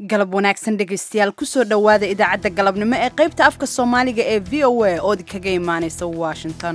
galab wanaagsan dhegaystayaal kusoo dhowaada idaacadda galabnimo ee qaybta afka soomaaliga ee v o a ood kaga imaanaysa washington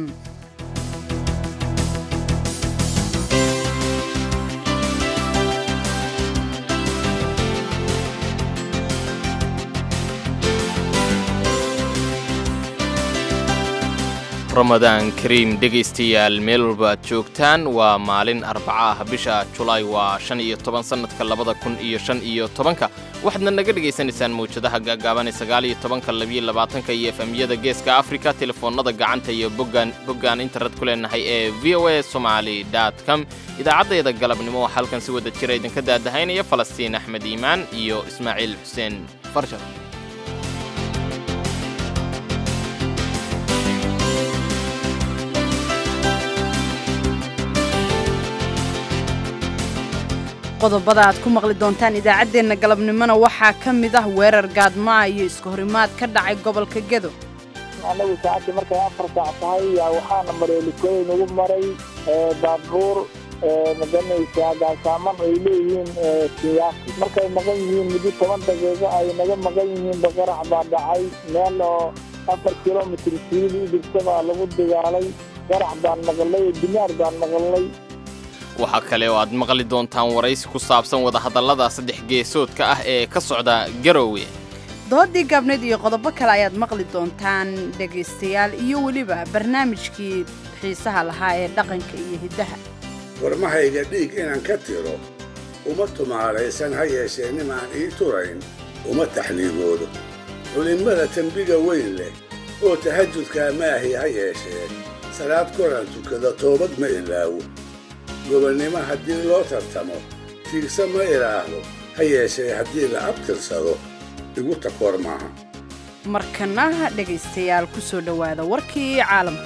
ramadaan kariim dhegaystayaal meel walba aad joogtaan waa maalin arbaca ah bisha julaay waa shan iyo toban sannadka labada kun iyo shan iyo tobanka waxaadna naga dhegaysanaysaan mawjadaha gaagaaban ee sagaal iyo tobanka labiyo labaatanka iyo efemyada geeska afrika telefoonnada gacanta iyo boggaan boggaan internet ku leenahay ee v o a somaali dot com idaacaddeeda galabnimo waxaa halkan si wada jira idinka daadahaynaya falastiin axmed iimaan iyo ismaaciil xuseen farshar qodobada aad ku maqli doontaan idaacaddeenna galabnimona waxaa ka mid ah weerar gaadmaa iyo isku horimaad ka dhacay gobolka gedo annagu saacadii markay afar saac tahay yaa waxaana maray likoy nagu maray baabuur maganaysaa gaasaaman ay leeyihiin siyaasi markay maqan yihiin muddo toban daqiiqo ay naga maqan yihiin baqarax baa dhacay meel oo afar kilomitr siil u jirta baa lagu dagaalay qarax baan maqlay dinaar baan maqlay waxaa kale oo aad maqli doontaan waraysi ku saabsan wadahadallada saddex geesoodka ah ee ka socda garowe doodii gaabneed iyo qodobo kale ayaad maqli doontaan dhegaystayaal iyo weliba barnaamijkii xiisaha lahaa ee dhaqanka iyo hiddaha warmahayga dhiig inaan ka tiro uma tumaalaysan ha yeeshee nimaan ii turayn uma taxniigoodo culimmada tembiga weyn leh oo tahajudkaa maahi ha yeeshee salaad koran tukada toobad ma ilaawo gobonnimo haddii loo tartamo tiigsa ma idhaahdo ha yeeshee haddii la abtirsado igu takoor maaha markana dhegaystayaal ku soo dhowaada warkii caalamka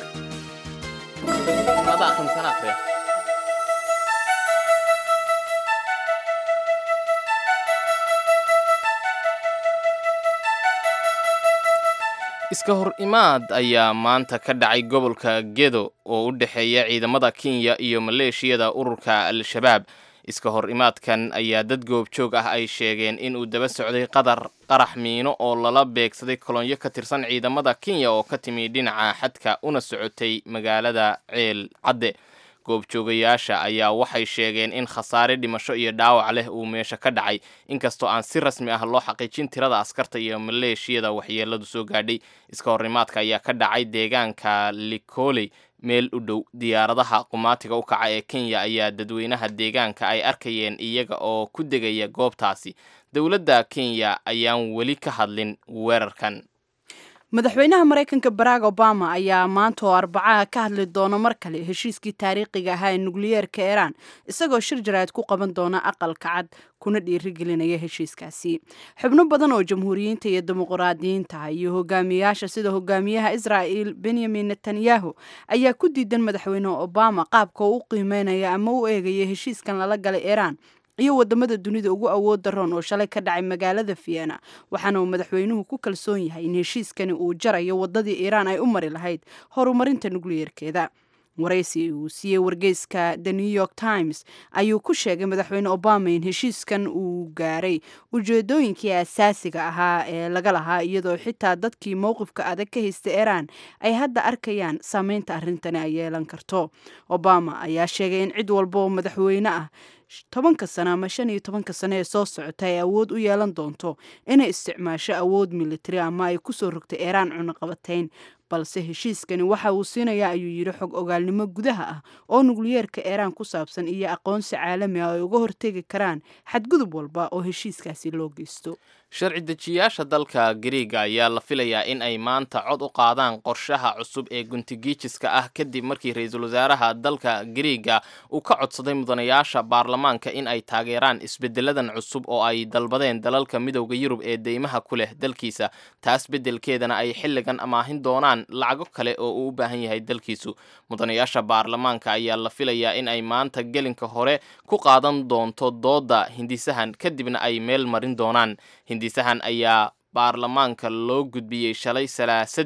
iska hor imaad ayaa maanta ka dhacay gobolka gedo oo u dhexeeya ciidamada kenya iyo maleeshiyada ururka al-shabaab iska hor imaadkan ayaa dad goobjoog ah ay sheegeen inuu daba socday qadar qarax miino oo lala beegsaday kolonyo ka tirsan ciidamada kenya oo ka timi dhinaca xadka una socotay magaalada ceel cadde goobjoogayaasha ayaa waxay sheegeen in khasaare dhimasho iyo dhaawac leh uu meesha ka dhacay inkastoo aan si rasmi ah loo xaqiijin tirada askarta iyo maleeshiyada waxyeeladu soo gaadhay iska horimaadka ayaa ka dhacay deegaanka likoley meel u dhow diyaaradaha qumaatiga u kaca ee kenya ayaa dadweynaha deegaanka ay arkayeen iyaga oo ku degaya goobtaasi dowladda kenya ayaan weli ka hadlin weerarkan madaxweynaha maraykanka barack obama ayaa maanta oo arbacaha ka hadli doona mar kale heshiiskii taariikhiga ahaa ee nukliyeerka iiraan isagoo shir jaraa'id ku qaban doona aqalka cad kuna dhiirigelinaya heshiiskaasi xubno badan oo jamhuuriyiinta iyo dimuqraadiyiinta iyo hogaamiyayaasha sida hogaamiyaha israa'il benyamin netanyahu ayaa ku diidan madaxweyne obama qaabka uu u qiimeynaya ama u eegaya heshiiskan lala galay iiraan iyo wadamada dunida ugu awood daroon oo shalay ka dhacay magaalada vienna waxaana uu madaxweynuhu ku kalsoon yahay in heshiiskani uu jarayo wadadii iiraan ay u mari lahayd horumarinta nukliyeerkeeda waraysi uu siiyey wargeyska the new york times ayuu ku sheegay madaxweyne obama in heshiiskan uu gaaray ujeedooyinkii asaasiga ahaa ee laga lahaa iyadoo xitaa dadkii mowqifka adag ka haysta iiraan ay hadda arkayaan saameynta arrintani ay yeelan karto obama ayaa sheegay in cid walba oo madaxweyne ah tobanka sano ama shan iyo tobanka sano ee soo socota ay awood u yeelan doonto inay isticmaasho awood militari ama ay kusoo rogtay iiraan cunaqabatayn balse heshiiskani waxa uu siinayaa ayuu yidhi xog ogaalnimo gudaha ah oo nukliyeerka iiraan ku saabsan iyo aqoonsi caalami ah ay uga hortegi karaan xadgudub walba oo heshiiskaasi loo geysto sharci dejiyaasha dalka gariiga ayaa la filayaa in ay maanta cod u qaadaan qorshaha cusub ee guntigiijiska ah kadib markii ra-iisul wasaaraha dalka gariiga uu ka codsaday mudanayaasha baarlamaanka in ay taageeraan isbedeladan cusub oo ay dalbadeen dalalka midowda yurub ee deymaha ku leh dalkiisa taas beddelkeedana ay xilligan amaahin doonaan lacago kale oo uu u baahan yahay dalkiisu mudanayaasha baarlamaanka ayaa la filayaa in ay maanta gelinka hore ku qaadan doonto dooda hindisahan kadibna ay meel marin doonaan hindisahan ayaa baarlamaanka loo gudbiyey shalay salaasadii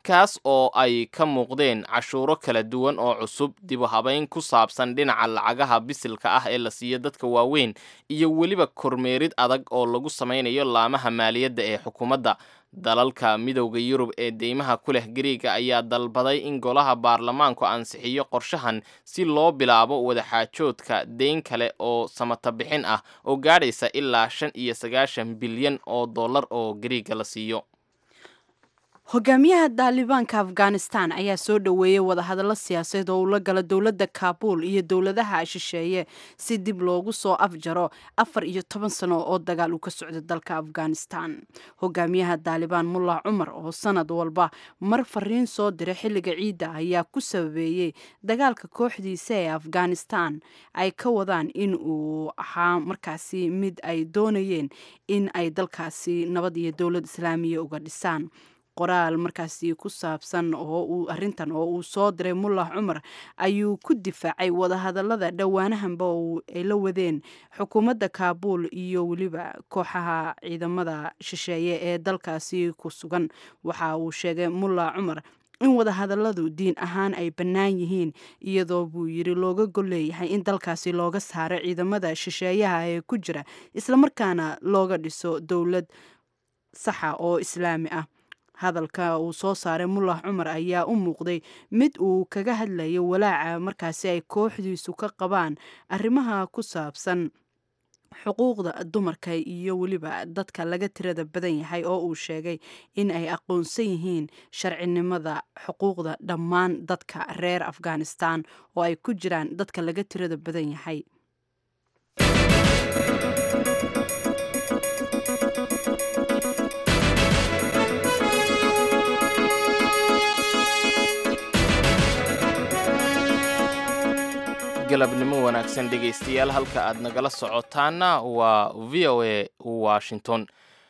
kaas oo ay ka muuqdeen cashuuro kala duwan oo cusub dibu habayn ku saabsan dhinaca lacagaha bisilka ah ee la siiyo dadka waaweyn iyo weliba kormeerid adag oo lagu samaynayo laamaha maaliyadda ee xukuumadda dalalka midowda yurub ee deymaha ku leh gariega ayaa dalbaday in golaha baarlamaanku ansixiyo qorshahan si loo bilaabo wadaxaajoodka deyn kale oo samata bixin ah oo gaadhaysa ilaa shan iyo sagaashan bilyan oo dollar oo gariega la siiyo hogaamiyaha daalibaanka afghanistan ayaa soo dhoweeyey wadahadallo siyaasadeed oo ula gala dowladda kaabuul iyo dowladaha shisheeye si dib loogu soo afjaro afar iyo toban sano oo dagaal uu ka socda dalka afghanistan hogaamiyaha daalibaan mullah cumar oo sanad walba mar fariin soo diray xilliga ciidda ayaa ku sababeeyey dagaalka kooxdiisa ee afghanistan ay ka wadaan in uu ahaa markaasi mid ay doonayeen in ay dalkaasi nabad iyo dowlad islaamiya uga dhisaan qoraal markaasi ku saabsan oo uu arrintan oo uu soo diray mullah cumar ayuu ku difaacay wadahadallada dhowaanahanba oo ay la wadeen xukuumadda kaabuul iyo weliba kooxaha ciidamada shisheeye ee dalkaasi ku sugan waxa uu sheegay mullah cumar in wadahadalladu diin ahaan ay bannaan yihiin iyadoo buu yidhi looga gol leeyahay in dalkaasi looga saaro ciidamada shisheeyaha ee ku jira islamarkaana looga dhiso dowlad saxa oo islaami ah hadalka uu soo saaray mullah cumar ayaa u muuqday mid uu kaga hadlayo walaaca markaasi ay kooxdiisu ka qabaan arrimaha ku saabsan xuquuqda dumarka iyo weliba dadka laga tirada badan yahay oo uu sheegay in ay aqoonsan yihiin sharcinimada xuquuqda dhammaan dadka reer afghanistan oo ay ku jiraan dadka laga tirada badan yahay galabnimo wanaagsan dhegaystayaal halka aad nagala socotaana waa v o a washington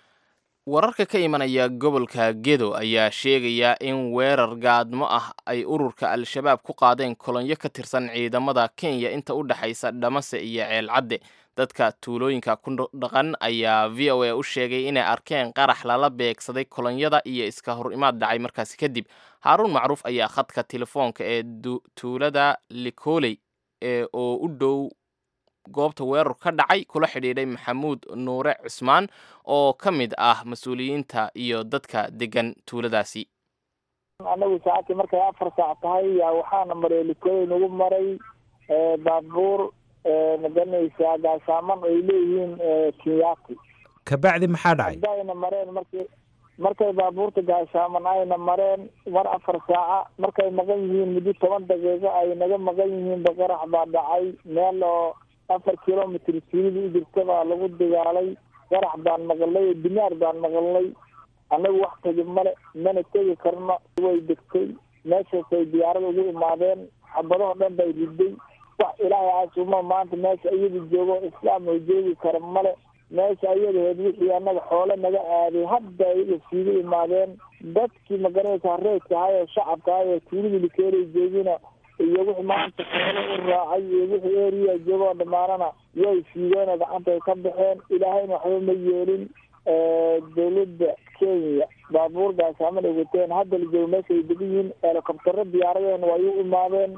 wararka ka imanaya gobolka gedo ayaa sheegaya in weerar gaadmo ah ay ururka al-shabaab ku qaadeen kolonyo ka tirsan ciidamada kenya inta u dhexaysa dhamase iyo ceelcadde dadka tuulooyinka ku dhaqan ayaa v o a u sheegay inay arkeen qarax lala beegsaday kolonyada iyo iska hor imaad dhacay markaasi kadib haaruun macruuf ayaa khadka telefoonka ee tuulada likoley ee oo u dhow goobta weerar ka dhacay kula xidhiidhay maxamuud nuure cusmaan oo ka mid ah mas-uuliyiinta iyo dadka degan tuuladaasi anagu saacadii markay afar saac tahay yaa waxaana maray likooyin ugu maray baabuur maganaysaa gaasaaman ay leeyihiin kenyaati kabacdi maxaa dhacay hadayna mareen markii markay baabuurta gaashaaman ayna mareen mar afar saaca markay maqan yihiin muddo toban daqiiqo ay naga maqan yihiin baqarax baa dhacay meel oo afar kilomitr tuulida u jirta baa lagu dagaalay qarax baan maqalnay dinaar baan maqalnay annagu wax tegi male mana tegi karno way degtay meeshaasay diyaarada ugu imaadeen xabadahoo dhan bay riday wax ilaahay aasuma maanta meesha iyada joogo islaam oo joogi kara male meesha ayadaheed wixii annaga xoole naga aaday hadda iyaga siiga imaadeen dadkii magaranaysa reedka ahay oo shacabka ahay oo tuulida likeelay joogina iyo wixii maanta xoole u raacay iyo wixii eriya joogoo dhammaanana way siideenoo gacantay ka baxeen ilaahayna waxba ma yeelin dowladda kenya baabuur gaasaaman ay wateen hadda la joogo meesha ay degan yihiin helikobtaro diyaaradeen way u imaadeen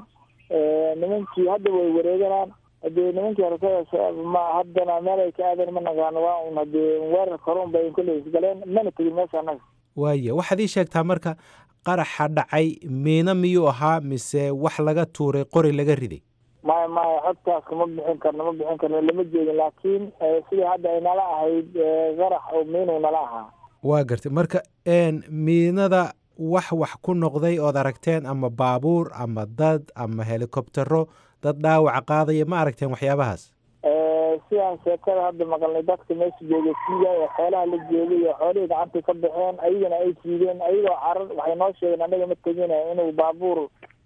nimankii hadda way wareeganaan hadee nimankii horta ma haddana meel ay ka aadeen ma naqaano waa un hadee weerar korun bay kolley isgaleen mana tegin meesha annaga waaya waxaad ii sheegtaa marka qaraxa dhacay miino miyuu ahaa mise wax laga tuuray qori laga riday maya maya xogtaas kama bixin karno ma bixin karno lama jeedin laakiin sidii hadda ay nala ahayd qarax oo miinuu nala ahaa waa gartay marka miinada wax wax ku noqday ood aragteen ama baabuur ama dad ama helikobtero dad dhaawaca qaadaya ma aragteen waxyaabahaas sidaan sheekada hadda maqalnay dadka meesha jooga siiya oo xoolaha la joogay oo xoolihii gacantay ka baxeen ayagana ay siideen ayagoo carar waxay noo sheegeen annaga ma tegina inuu baabuur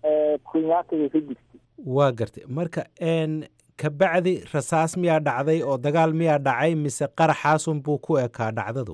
kunyaatiga ka jirtay waa gartay marka kabacdi rasaas miyaa dhacday oo dagaal miyaa dhacay mise qaraxaasun buu ku ekaa dhacdadu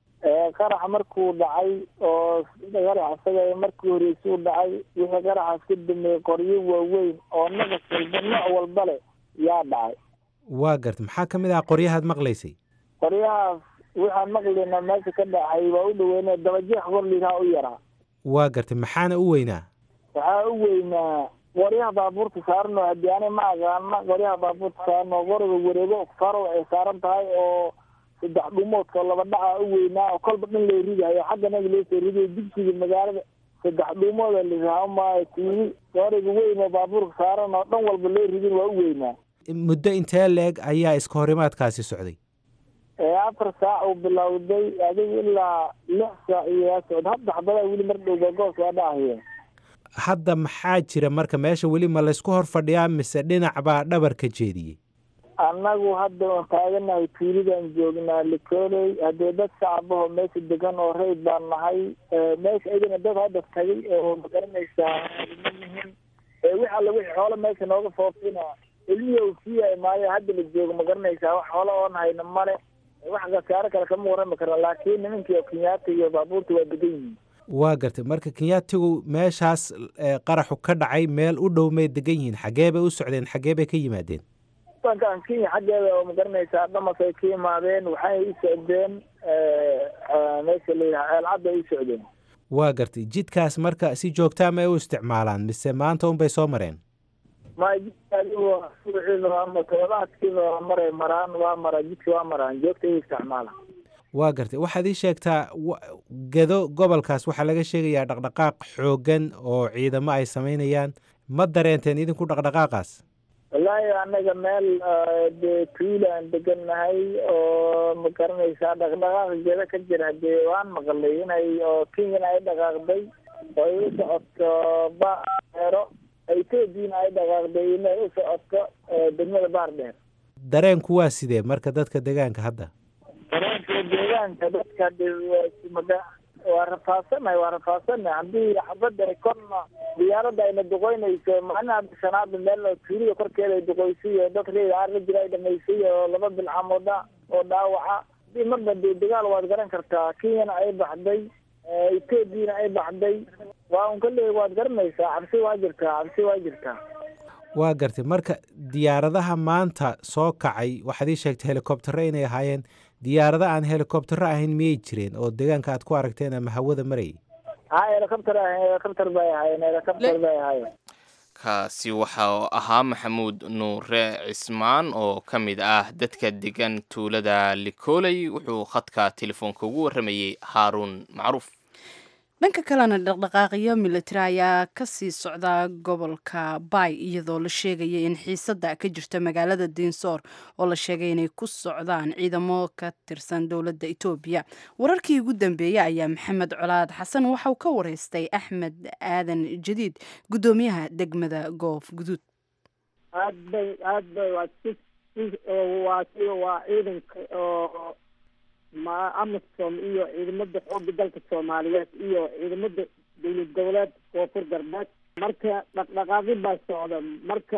qaraxa markuu dhacay oo qarax isaga markii horeysa u dhacay wixii qaraxaas ka dameeyey qoryo waaweyn oo naqas walba nooc walba leh yaa dhacay waa gartay maxaa ka mid ah qoryahaad maqlaysay qoryahaas waxaan maqlayna meesha ka dhacay waa u dhaweyne dabajeex korlihaa u yaraa waa gartay maxaana u weynaa waxaa u weynaa qoryaha baabuurta saaran oo haddii ani ma aqaana qoryaha baabuurta saaran oo qoriga wareego faro ay saaran tahay oo saddex dhumoodka laba dhaca u weynaa oo kolba dhan loo ridayo xagga naga loo soo ridayo dugsiga magaalada saddex dhuumooda lisaamaayo tiivi qoriga weyn oo baabuurka saaran oo dhan walba loo ridin waa u weynaa muddo intee leeg ayaa iska horimaadkaasi socday ee afar saac uu bilowday adiga ilaa lix saac iyo yaa socda hadda xabadaa weli mar dhow gogoos waa dhahaya hadda maxaa jira marka meesha weli ma laysku hor fadhiyaa mise dhinac baa dhabarka jeediyey annagu hadda oon taaganahay tuulidan joognaa likoley haddee dad shacabahoo meesha degan oo rayd baan nahay meesha idina dad hadda tagay oo magaranaysaa ma nihin wix alla wixii xoolo meesha nooga foofina ilmihii u siiyaay maayo hadda la joogo magaranaysaa wax xoolo oon hayna male wax khasaaro kale kama warrami karna laakiin nimankii oo kenyaata iyo baabuurta waa degan yihiin waa gartay marka kenyaatigu meeshaas qaraxu ka dhacay meel u dhow may degan yihiin xaggee bay u socdeen xaggee bay ka yimaadeen wadankan kenya xaggeeda oo magaranaysaa dhamas ay ka yimaadeen waxay u socdeen meesha layidhaha ceelcadda ay u socdeen waa gartay jidkaas marka si joogtaa ma ay u isticmaalaan mise maanta unbay soo mareen ma jidkaadigo suuciida toddobaadkiiba maray maraan waa maraa jidka waa maraan joogta ay isticmaalaan waa gartay waxaad ii sheegtaa gedo gobolkaas waxaa laga sheegayaa dhaqdhaqaaq xooggan oo ciidamo ay samaynayaan ma dareenteen idinku dhaqdhaqaaqaas wallaahi anaga meel dee tuulaan degannahay oo ma garanaysaa dhaqdhaqaaq geeda ka jira dee waan maqlay inay oo kenyana ay dhaqaaqday oo ay u socoto baero ethoobiana ay dhaqaaqday inay u socoto degmada baar dheer dareenku waa sidee marka dadka degaanka hadda dareenka deegaanka dadka maga waa rafaasanahay waa rafaasanahay haddii xabadda korna diyaaradda ayna duqoynayso macnaha bishanaada meel oo tuulida korkeeda ay duqoysay iyo dad reer aar la jira ay dhamaysay oo laba bilcamooda oo dhaawaca hadii marba dee dagaal waad garan kartaa kenyana ay baxday ethoobiana ay baxday waa un kale waad garanaysaa cabsi waa jirtaa cabsi waa jirtaa waa gartay marka diyaaradaha maanta soo kacay waxaad ii sheegtay helikobtero inay ahaayeen diyaarada aan helikobtero ahayn miyay jireen oo deegaanka aad ku aragteen ama hawada marayay ha helicopter helicopter bay ahaayeen helicopter bay ahaayeen kaasi waxa ahaa maxamuud nuure cismaan oo ka mid ah dadka degan tuulada likoley wuxuu khadka telefoonka ugu warramayey haaruun macruuf dhanka kalena dhaqdhaqaaqyo militari ayaa kasii socda gobolka bay iyadoo la sheegaya in xiisada ka jirta magaalada dinsoor oo la sheegay inay ku socdaan ciidamo ka tirsan dowladda etoobiya wararkii ugu dambeeyey ayaa maxamed colaad xasan waxauu ka wareystay axmed aadan jadiid guddoomiyaha degmada goof guduud aad bay aad bay waa si waa si waa ciidanka oo ma amisom iyo ciidamada xooga dalka soomaaliyeed iyo ciidamada dowlad goboleed koonfur galbeed marka dhaqdhaqaaqi baa socda marka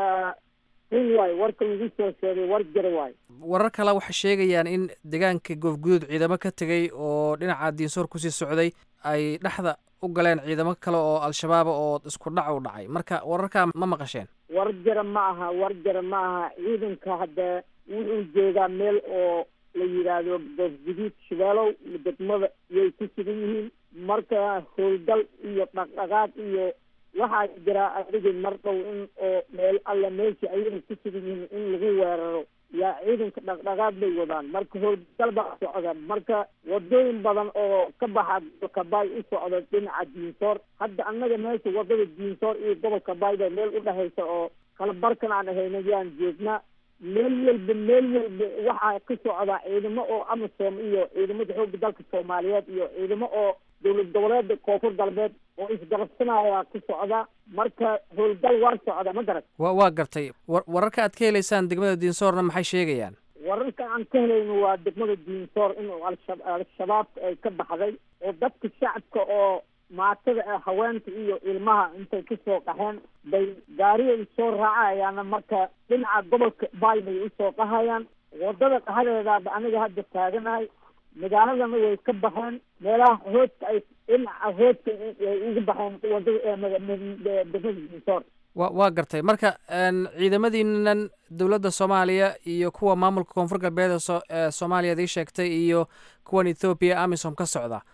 run waay warka lagu soo sheegay war jara waay warar kale waxay sheegayaan in deegaanka goofguduud ciidamo ka tegay oo dhinaca diinsoor kusii socday ay dhexda u galeen ciidamo kale oo al-shabaaba oo isku dhac u dhacay marka wararkaa ma maqasheen war jara ma aha war jara ma aha ciidanka hadda wuxuu joogaa meel oo la yidhaahdo goofguduud shabeelow degmada yay ku sugan yihiin marka howlgal iyo dhaqdhaqaaq iyo waxaa jiraa adiga mar dhow in oo meel alla meesha ayaga ku sugan yihiin in lagu weeraro yaa ciidanka dhaqdhaqaaq bay wadaan marka howlgal baa socda marka wadooyin badan oo ka baxa gobolka baay u socda dhinaca diinsoor hadda annaga meesha wadada diinsoor iyo gobolka baay ba meel u dhexaysa oo kala barkan aan ahayna yaan joognaa meel walba meel walba waxaa ka socda ciidamo oo amisom iyo ciidamada xooga dalka soomaaliyeed iyo ciidamo oo dowlad goboleeda koonfur galbeed oo isgarabsanaya ku socda marka howlgal waa socda ma garat wa waa gartay war wararka aad ka helaysaan degmada diinsoorna maxay sheegayaan wararka aan ka helayno waa degmada diinsoor in alsha al-shabaabka ay ka baxday oo dadka shacabka oo maatada ah haweenka iyo ilmaha intay kasoo qaxeen bay gaariyay soo raacayaana marka dhinaca gobolka baay bay usoo qahayaan wadada qahadeedaaba aniga hadda taaganahay magaaladana way ka baxeen meelaha hoodka ay dhinaca hoodka ay uga baxeen wadada degmada diinsoor wa waa gartay marka ciidamadiinan dowladda soomaaliya iyo kuwa maamulka koonfur galbeed ee soomaaliya ad ii sheegtay iyo kuwan ethoobiya amisom ka socda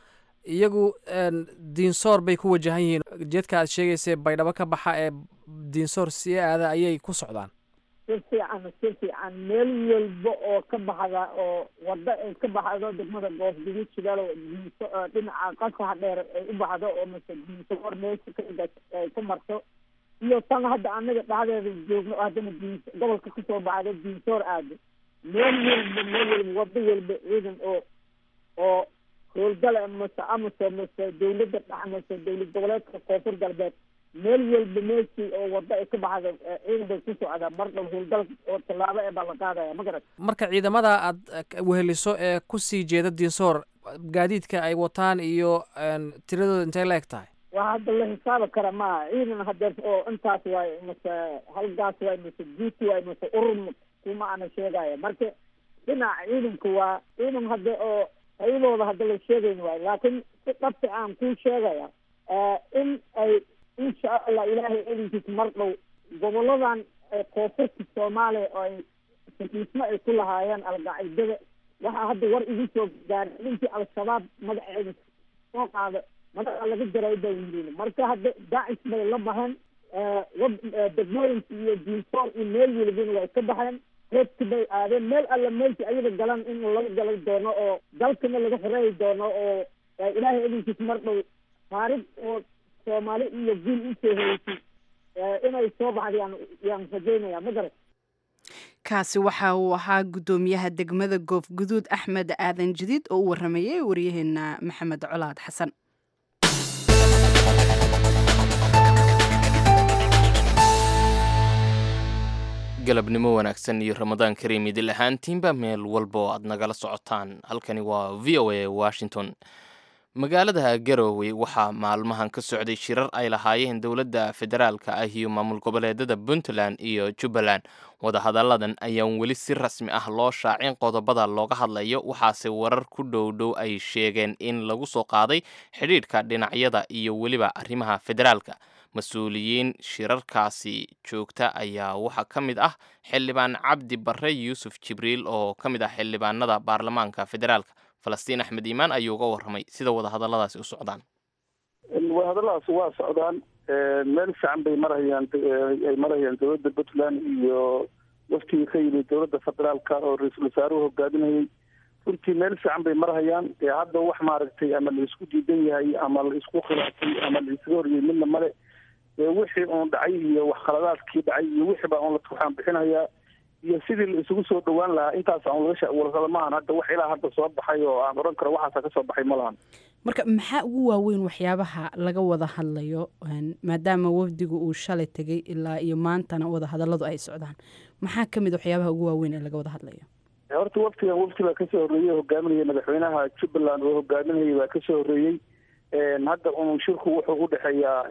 iyagu diinsoor bay ku wajahan yihiin jeedka aad sheegaysay baydhabo ka baxa ee diinsoor sii aada ayay ku socdaan si fiican si fiican meel walba oo ka baxda oo wada ay ka baxdo degmada goosguduud shidaalo diinso dhinaca qasaha dheer ay u baxdo oo mase diinsoor meesha ka ay ku marto iyo tan hadda anaga dhexdeeda joogno haddana diin gobolka kasoo baxdo diinsoor aado meel walba meel walba wado walba ciidan oo oo howlgala mase amase mase dawladda dhex mase dawlad goboleedka koonfur galbeed meel walba meeshii oo wado ay ka baxda ciidan bay ku socdaa marka howlgal oo tallaabo ee baa la qaadaya ma garat marka ciidamada aad weheliso ee kusii jeeda diinsoor gaadiidka ay wataan iyo tiradooda intay la eg tahay waa hadda la xisaabi kara maaha ciidan hadeer oo intaas waay mase halgaas waay mase duuti waay mase urur kuma ana sheegaya marka dhinaca ciidanka waa ciidan hadda oo hayadooda hadda la sheegayn waayo laakiin si dhabta aan kuu sheegaya in ay insha allah ilaahay elinkiisa mar dhow goboladan koonfurta soomaaliya oo ay sakiismo ay ku lahaayeen alqaacidada waxaa hadda war igu soo gaaray ninkii al-shabaab magaceeda soo qaada magaca laga jaray baa yidin marka hadda daacish bay la baxeen degmooyinka iyo diinsoor iyo meel welibana way ka baxeen reebti bay aadeen meel alla meelki ayaga galan in laga galay doono oo dalkana laga xoreeyi doono oo ilaahay elinkiisa mar dhow taarikh oo soomaali iyo guul usoo heysay inay soo baxda yaan yaan rajeynaya ma garat kaasi waxa uu ahaa guddoomiyaha degmada goofguduud axmed aadan jadiid oo u waramayay waryaheena maxamed colaad xasan galabnimo wanaagsan iyo ramadaan kariim idil ahaantiinba meel walba oo aad nagala socotaan halkani waa v o a washington magaalada garowe waxaa maalmahan ka socday shirar ay lahaayeen dowladda federaalka ah iyo maamul goboleedada puntland iyo jubbaland wadahadalladan ayaan weli si rasmi ah loo shaacin qodobada looga hadlayo waxaase warar ku dhow dhow ay sheegeen in lagu soo qaaday xidhiidhka dhinacyada iyo weliba arrimaha federaalka mas-uuliyiin shirarkaasi joogta ayaa waxaa ka mid ah xildhibaan cabdi barre yuusuf jibriil oo ka mid ah xildhibaanada baarlamaanka federaalka falastiin axmed iimaan ayuu uga warramay sida wadahadalladaasi u socdaan wadahadalladaasi waa socdaan meel fiican bay marhayaan ay marhayaan dowladda puntland iyo waftigii ka yimid dowladda federaalka oo ra-iisul wasaaruhu hogaaminayay runtii meel fiican bay marhayaan ee hadda wax maaragtay ama la isku diidan yahay ama la isku khilaafay ama la isaga horyay midna male wixii uun dhacay iyo wax khaladaadkii dhacay iyo wixii baa un waxaan bixinayaa iyo sidii la isugu soo dhawaan lahaa intaas aan laga warkada maahan hadda wax ilaa hadda soo baxay oo aan odhan karo waxaasa ka soo baxay ma lahan marka maxaa ugu waaweyn waxyaabaha laga wada hadlayo maadaama wafdigu uu shalay tegay ilaa iyo maantana wadahadalladu ay socdaan maxaa ka mid waxyaabaha ugu waaweyn ee laga wada hadlayo horta waftigan wafti baa kasoo horreeyey hogaaminaya madaxweynaha jubbaland oo hogaaminayay baa kasoo horreeyey hadda un shirku wuxuu udhexeeyaa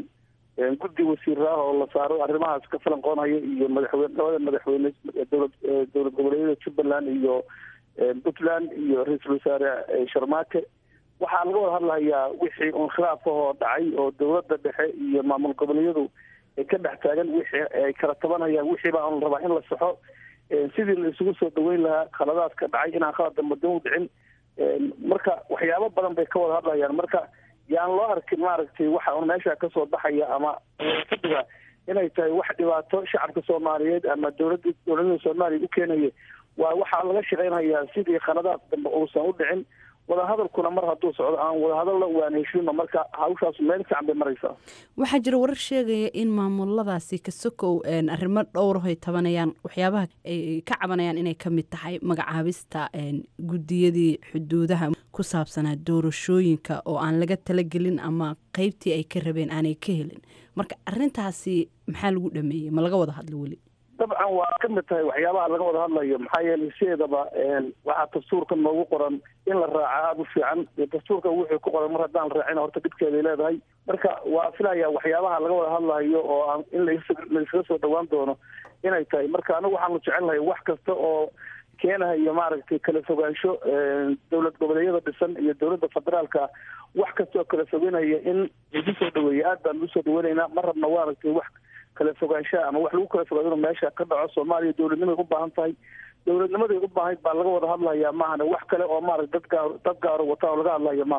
guddi wasiir ah oo la saaro arrimahaas ka falanqoonhaya iyo madaxweyne labada madaxweyne dowlad dowlad goboleedyada jubbaland iyo puntland iyo ra-iisul wasaare sharmaake waxaa laga wada hadlahayaa wixii un khilaaf ahoo dhacay oo dowladda dhexe iyo maamul goboleedyadu ay ka dhex taagan wixii ay kala tabanayaan wixii baa un rabaa in la saxo sidii la isugu soo dhaweyn lahaa khaladaadka dhacay inaan khalad dambe dan u dhicin marka waxyaabo badan bay ka wada hadlayaan marka yaan loo arkin maaragtay waxa un meesha kasoo baxaya ama fadhiga inay tahay wax dhibaato shacabka soomaaliyeed ama dowladda dowladada soomaaliya u keenaya waa waxaa laga shaqeynayaa sidii khaladaad dambe uusan u dhicin wadahadalkuna mar hadduu socdo aan wadahadalla waan heshiino marka hawshaas meel fiican bay maraysaa waxaa jira warar sheegaya in maamuladaasi kasokow arrimo dhowrahoy tabanayaan waxyaabaha ay ka cabanayaan inay ka mid tahay magacaabista guddiyadii xuduudaha ku saabsanaa doorashooyinka oo aan laga talagelin ama qeybtii ay ka rabeen aanay ka helin marka arintaasi maxaa lagu dhameeyey ma laga wada hadlo weli dabcan waa ka mid tahay waxyaabaha laga wada hadlayo maxaa yeelay sideedaba waxaa dastuurka noogu qoran in la raaca aada u fiican dastuurka wuxuu ku qoran mar haddaan raacin horta dhibkeeday leedahay marka waa filaya waxyaabaha laga wada hadlayo oo aan in laiskaga soo dhawaan doono inay tahay marka anigu waxaanu jecelnahay wax kasta oo keenahayo maaragtay kala fogaansho dowlad goboleedyada dhisan iyo dowladda federaalka wax kasta oo kala fogeynaya in lagu soo dhaweeya aad baan ugu soo dhaweynaynaa ma rabna maaragtay wax kala fogaanshaha ama wax lagu kala fogaado inuu meesha ka dhaco soomaaliya dowladnimay u baahan tahay dowladnimaday u baahayd baa laga wada hadlayaa maahane wax kale oo maarata dad gaar dad gaaro wata oo laga hadlaya maahan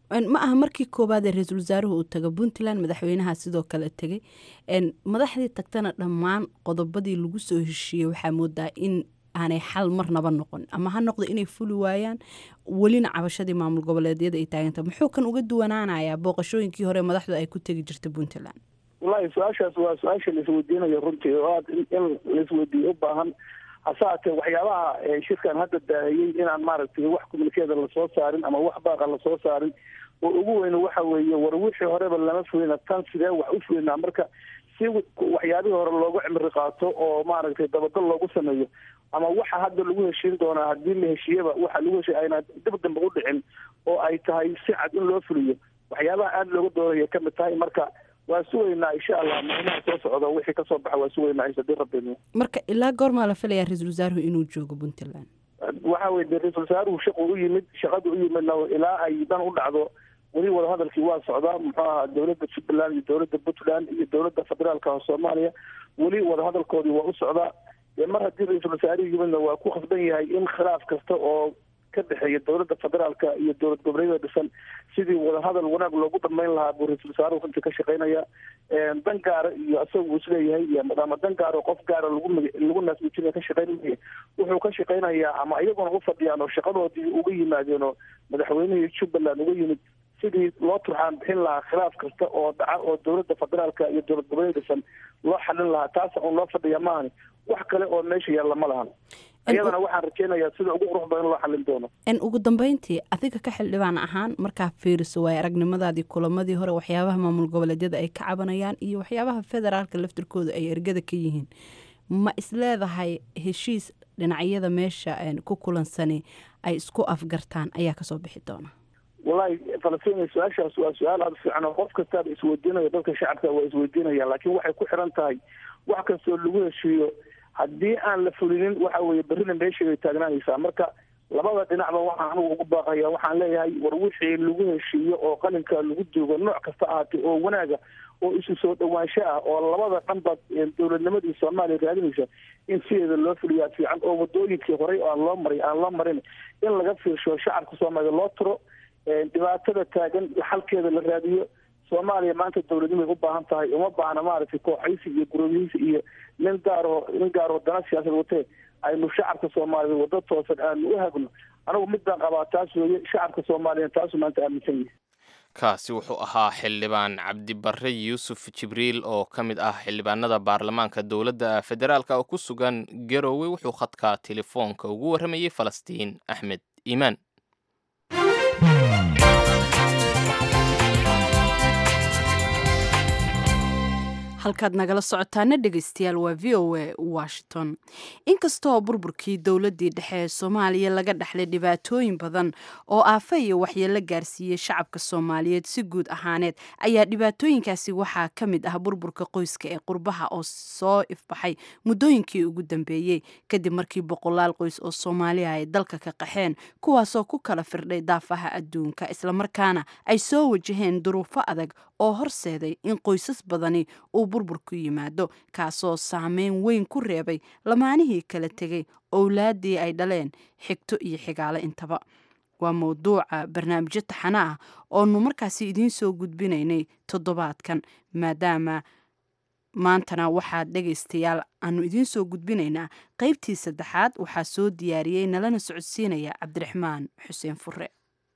ma aha markii koowaad ee ra-iisul wasaaruhu uu tago puntland madaxweynaha sidoo kale tegay madaxdii tagtana dhammaan qodobadii lagu soo heshiiyey waxaa moodaa in aanay xal marnaba noqon ama ha noqdo inay fuli waayaan welina cabashadii maamul goboleedyada ay taaganta muxuu kan uga duwanaanayaa booqashooyinkii hore madaxdu ay ku tegi jirta puntland wallaahi su-aashaas waa su-aasha laisweydiinayo runtii oo aad in laisweydiiyo u baahan hase haatee waxyaabaha shirkan hadda daahiyey inaan maaragtay wax communikeeda lasoo saarin ama wax baaqa lasoo saarin oo ugu weyne waxa weeye war wixii horeba lama fulina tan sidee wax u fulinaa marka si waxyaabihii hore loogu cimri qaato oo maaragtay dabagal loogu sameeyo ama waxa hadda lagu heshiin doonaa haddii la heshiiyaba waxa lagu heshiy ayna dib dambe u dhicin oo ay tahay si cad in loo fuliyo waxyaabaha aada looga doonaya kamid tahay marka waa sugaynaa insha allah maalmaha soo socda wixii kasoo baxa waa sugaynaa hadii rabbi marka ilaa goormaa la filayaa ra-iisul wasaaruhu inuu joogo puntland waxa weye de ra-isul wasaaruhu shaqu u yimid shaqadu u yimidna ilaa ay dan u dhacdo weli wadahadalkii waa socdaa muxuu ahaa dowladda jubbaland iyo dowladda puntland iyo dowladda federaalka soomaaliya weli wadahadalkoodii waa u socdaa mar haddii ra-iisul wasaarihii yimidna waa ku khasban yahay in khilaaf kasta oo ka dhexeeya dowladda federaalka iyo dowlad goboleedyada dhisan sidii wadahadal wanaag loogu dhamayn lahaa buu ra-iisul wasaaruhu runtii ka shaqeynaya dan gaara iyo isaga uu isleeyahay iyo ama dan gaaro qof gaara lagu lagu naasmijina ka shaqeynaya wuxuu ka shaqeynayaa ama iyaguna u fadhiyaan oo shaqadoodii uga yimaadeen oo madaxweynihii jubbaland uga yimid sidii loo turxaan bixin lahaa khilaaf kasta oo dhaca oo dowladda federaalka iyo dowlad goboleed dhisan loo xalin lahaa taasa un loo fadhiya maahani wax kale oo meesha yaalla ma lahan iyadana waxaan rajeynayaa sida ugu qurux badan loo xalin doono n ugu dambeyntii adiga ka xildhibaan ahaan markaa fiiriso waayo aragnimadaadii kulamadii hore waxyaabaha maamul goboleedyada ay ka cabanayaan iyo waxyaabaha federaalka laftirkooda ay ergada ka yihiin ma isleedahay heshiis dhinacyada meesha ku kulansani ay isku afgartaan ayaa kasoo bixi doona wallahi falastiin su-aashaas waa su-aal aada fiican oo qof kastaaba isweydiinaya dadka shacabka waa isweydiinaya laakiin waxay ku xiran tahay wax kastoo lagu heshiiyo haddii aan la fulinin waxa weeye berrina meesheeday taagnaanaysaa marka labada dhinacba waxaan anugu ugu baaqaya waxaan leeyahay war wixii lagu heshiiyo oo qalinka lagu duugo nooc kasta ahaatee oo wanaaga oo isu soo dhawaansho ah oo labada dhanba dowladnimadii soomaaliya raadinaysa in sideeda loo fuliyaa fiican oo wadooyinkii horey aan loo maray aan loo marin in laga fiirsho shacabka soomaaliya loo tiro dhibaatada taagan xalkeeda la raadiyo soomaaliya maanta dowladnimay u baahan tahay uma baahna maaragtay kooxaysi iyo guroobyhiisi iyo nin gaaroo nin gaaroo dana siyaasad watee aynu shacabka soomaaliya waddo toosan aanu u hagno anigu midbaan qabaa taas weeye shacabka soomaaliya taasu maanta aaminsan yihi kaasi wuxuu ahaa xildhibaan cabdibarre yuusuf jibriil oo ka mid ah xildhibaanada baarlamaanka dowladda federaalka oo ku sugan garowe wuxuu khadka telefoonka ugu warramayey falastiin axmed iimaan halkaad nagala socotaana dhegaystayaal waa v o a washington inkastoo burburkii dowladdii dhexe ee soomaaliya laga dhexlay dhibaatooyin badan oo aafa iyo waxyeelo gaarsiiyey shacabka soomaaliyeed si guud ahaaneed ayaa dhibaatooyinkaasi waxaa ka mid ah burburka qoyska ee qurbaha oo soo ifbaxay muddooyinkii ugu dambeeyey kadib markii boqolaal qoys oo soomaaliya ay dalka ka qaxeen kuwaasoo ku kala firdhay daafaha adduunka islamarkaana ay soo wajaheen duruufo adag oo horseeday in qoysas badani uu burbur ku yimaado kaasoo saameyn weyn ku reebay lamaanihii kala tegay owlaaddii ay dhaleen xigto iyo xigaale intaba waa mawduuca barnaamijyo taxana ah oonu markaasi idiin soo gudbinaynay toddobaadkan maadaama maantana waxaad dhegaystayaal aanu idiin soo gudbinaynaa qaybtii saddexaad waxaa soo diyaariyey nalana socodsiinaya cabdiraxmaan xuseen fure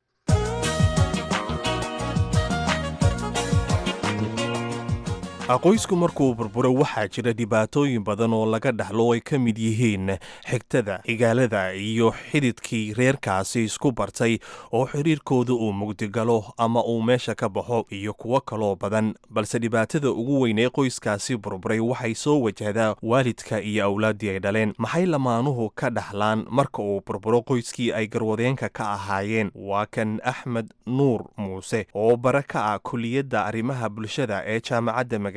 qoysku markuu burburo waxaa jira dhibaatooyin badan oo laga dhaxlo ay ka mid yihiin xigtada igaalada iyo xididkii reerkaasi isku bartay oo xiriirkooda uu mugdigalo ama uu meesha ka baxo iyo kuwo kaloo badan balse dhibaatada ugu weyn ee qoyskaasi burburay waxay soo wajahdaa waalidka iyo awlaaddii ay dhaleen maxay lamaanuhu ka dhaxlaan marka uu burburo qoyskii ay garwadeenka ka ahaayeen waa kan axmed nuur muuse oo bara ka ah kuliyadda arrimaha bulshada ee jaamacadda maga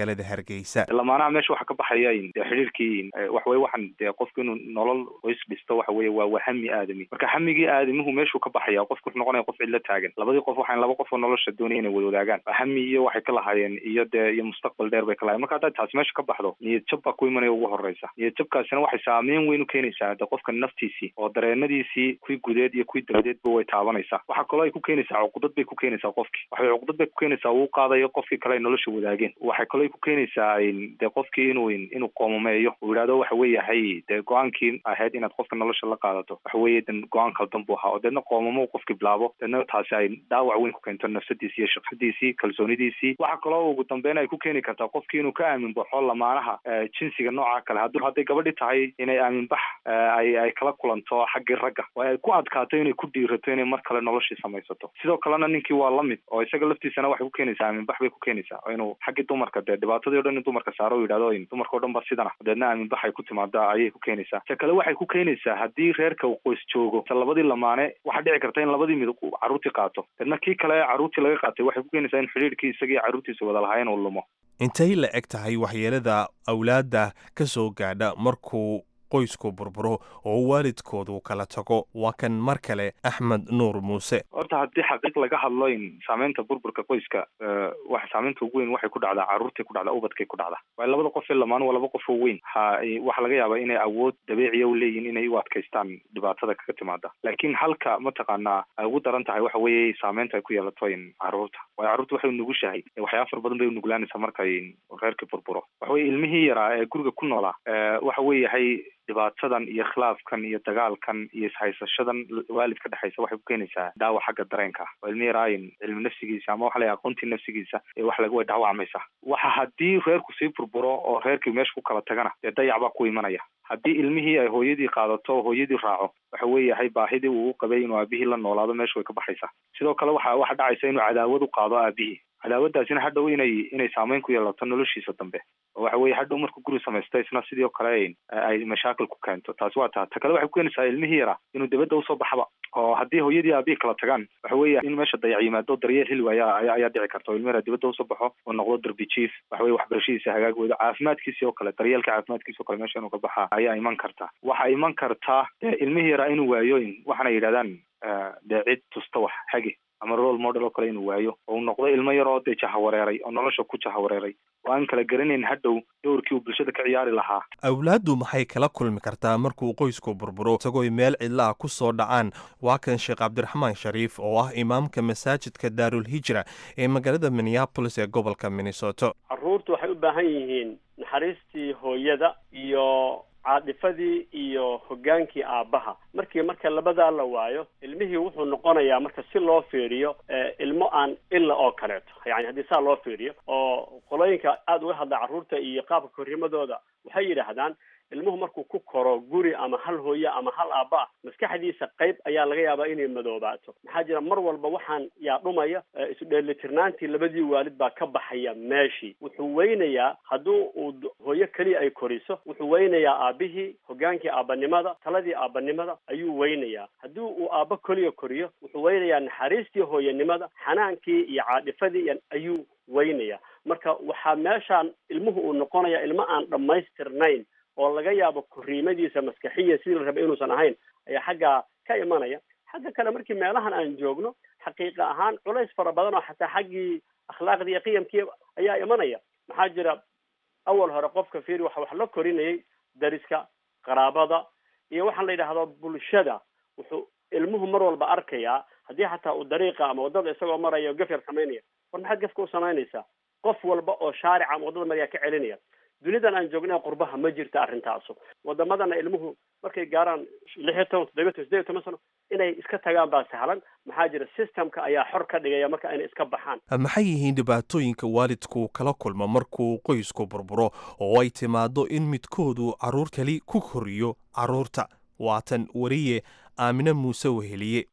magaalada hargeysa lamaanaha meesha waxaa ka baxaya dee xidhiirkii waxaweye waxaan dee qofku inuu nolol qoys dhisto waxa weye waa waa hami aadami marka hamigii aadamihu meeshuu ka baxaya qofku wuxuu noqonaya qof cidlo taagan labadii qof waxaan laba qof oo nolosha doonaya inay wada wadaagaan hami iyo waxay ka lahaayeen iyo dee iyo mustaqbal dheer bay ka lahayen marka hadday taasi meesha ka baxdo niyad jab baa ku imanaya ugu horeysa niyad jabkaasina waxay saameyn weyn u keenaysaa de qofka naftiisii oo dareenadiisii kuwii gudeed iyo kuwii dabadeedba way taabanaysaa waxaa kaloo ay ku keenaysaa cuqudad bay ku keenaysaa qofkii waxay cuqudad bay ku keenaysaa uu qaadayo qofkii kale ay nolosha wadaageen waxay kaloo ay ku keenaysaa dee qofkii inuu inuu qoomameeyo uu yidhahdo waxa weeyahay dee go-aankii ahayd inaad qofka nolosha la qaadato waxa weeye dan go-aan kaldan buu ahaa oo deedna qoomamo qofkii bilaabo deedna taasi ay dhaawac weyn ku keento nafsadiisii iyo shaqadiisii kalsoonidiisii waxaa kaloo ugu dambeyn ay ku keeni kartaa qofkii inuu ka aamin baxo lamaanaha jinsiga nooca kale haddii hadday gabadhi tahay inay aaminbax ay ay kala kulanto xaggii ragga oo ay ku adkaato inay ku dhiirato inay mar kale noloshii samaysato sidoo kalena ninkii waa lamid oo isaga laftiisana waxay ku keenaysaa aaminbax bay ku keenaysaa oo inuu xaggii dumarka dee dhibaatadii o dhan in dumarka saaro u yidhahdo dumarka o dhan ba sidana deedna aaminbax ay ku timaada ayay ku keenaysaa ta kale waxay ku keenaysaa haddii reerka uu qoys joogo ta labadii lamaane waxaa dhici karta in labadii mid carruurtii qaato deedna kii kale carruurtii laga qaatay waxay ku keenaysaa in xidhiirkii isagii carruurtiisa wada lahaayeen uu lumo intay la eg tahay waxyeelada awlaadda ka soo gaadha markuu qoysku burburo oo waalidkoodu kala tago waa kan mar kale axmed nuur muuse horta haddii xaqiiq laga hadlo in saameynta burburka qoyska waxa saameynta ugu weyn waxay ku dhacdaa carruurtay ku dhacdaa ubadkay ku dhacdaa waayo labada qof ee lamaan waa laba qof oo weyn ha waxaa laga yaabaa inay awood dabiiciya u leeyihin inay u adkaystaan dhibaatada kaga timaada laakiin halka mataqaanaa ay ugu daran tahay waxa weeye saameynta ay ku yeelato in carruurta waayo carruurta waxay nugushahay waxyaaba fara badan bay unuglaanaysaa markay reerkii burburo waxa weye ilmihii yaraa ee guriga ku noolaa waxa weeyahay dhibaatadan iyo khilaafkan iyo dagaalkan iyo ishaysashadan waalid ka dhexaysa waxay ku keenaysaa dhaawac xagga dareenka oo ilmi yaraayin cilmi nafsigiisa ama waxa la aqoontii nafsigiisa ee wax laga way dhaawacmaysa waxa haddii reerku sii burburo oo reerkii meesha ku kala tagana dee dayac baa ku imanaya haddii ilmihii ay hooyadii qaadato oo hooyadii raaco waxa weeyahay baahidii uu u qabay inuu aabihii la noolaado meesha way ka baxaysaa sidoo kale waxa waxa dhacaysa inuu cadaawad u qaado aabihii cadaawadaasina hadhow inay inay saameyn ku yeelato noloshiisa dambe oo waxa weye hadhow markuu guri samaysta isna sidoo kale ay mashaakil ku keento taasi waa taa ta kale waxay ku keenaysaa ilmihii yaraa inuu dibadda usoo baxaba oo haddii hooyadii aabihii kala tagaan waxa weeya in meesha dayac yimaado daryeel heli waaya ayaa dhici karta oo ilmi yaraa dibadda usoo baxo oo noqdo darbi jiif waxa weye waxbarashadiisa hagaag weydo caafimaadkiisi oo kale daryeelka caafimaadkiisa oo kale meesha inuu ka baxa ayaa iman karta waxaa iman karta dee ilmihii yaraa inuu waayo waxaana yidhahdaan dee cid tusta wax hagi ama role model oo kale inuu waayo oo uu noqdo ilmo yar oo dee jahawareeray oo nolosha ku jahawareeray oo aan kala garanayn hadhow dowrkii uu bulshada ka ciyaari lahaa awlaaddu maxay kala kulmi kartaa markuu qoysku burburo isagooy meel cidla ah ku soo dhacaan waa kan sheekh cabdiraxmaan shariif oo ah imaamka masaajidka daarul hijra ee magaalada minneabolis ee gobolka minnesota carruurtu waxay u baahan yihiin naxariistii hooyada iyo caadifadii iyo hoggaankii aabbaha markii marka labadaa la waayo ilmihii wuxuu noqonayaa marka si loo fiiriyo ilmo aan illa oo kaleeto yani haddii saa loo fiiriyo oo qolooyinka aada uga hadla carruurta iyo qaabka korrimadooda waxay yidhaahdaan ilmuhu markuu ku koro guri ama hal hooye ama hal aabba ah maskaxdiisa qayb ayaa laga yaabaa inay madoobaato maxaa jira mar walba waxaan yaa dhumaya isu dheelitirnaantii labadii waalid baa ka baxaya meeshii wuxuu weynayaa hadduu uu hooyo keliya ay koriso wuxuu weynayaa aabbihii hoggaankii aabbanimada taladii aabbanimada ayuu weynayaa haddii uu aabbo keliya koriyo wuxuu weynayaa naxariistii hooyanimada xanaankii iyo caadhifadii ayuu weynayaa marka waxaa meeshaan ilmuhu uu noqonaya ilmo aan dhammaystirnayn oo laga yaabo koriimadiisa maskaxiya sidii la rabay inuusan ahayn ayaa xaggaa ka imanaya xagga kale markii meelahan aan joogno xaqiiqa ahaan culays fara badan oo xataa xaggii akhlaaqdii iyo qiyamkii ayaa imanaya maxaa jira awal hore qofka fiiri waxa wax la korinayay dariska qaraabada iyo waxaan la yidhaahdo bulshada wuxuu ilmuhu mar walba arkayaa haddii xataa uu dariiqa ama waddada isagoo maraya o gaf yar samaynaya war maxaad gafka u samaynaysaa qof walba oo shaarica ama waddada maryaa ka celinaya dunidan aan joognay qurbaha ma jirta arrintaasu wadamadana ilmuhu markay gaaraan lix iyo toban toddobiyo toban sideed iyo toban sano inay iska tagaan baa sahlan maxaa jira systemka ayaa xor ka dhigaya marka inay iska baxaan maxay yihiin dhibaatooyinka waalidku kala kulma markuu qoysku burburo oo ay timaado in midkoodu carruur keli ku koriyo carruurta waatan wariye aamine muuse weheliye wiil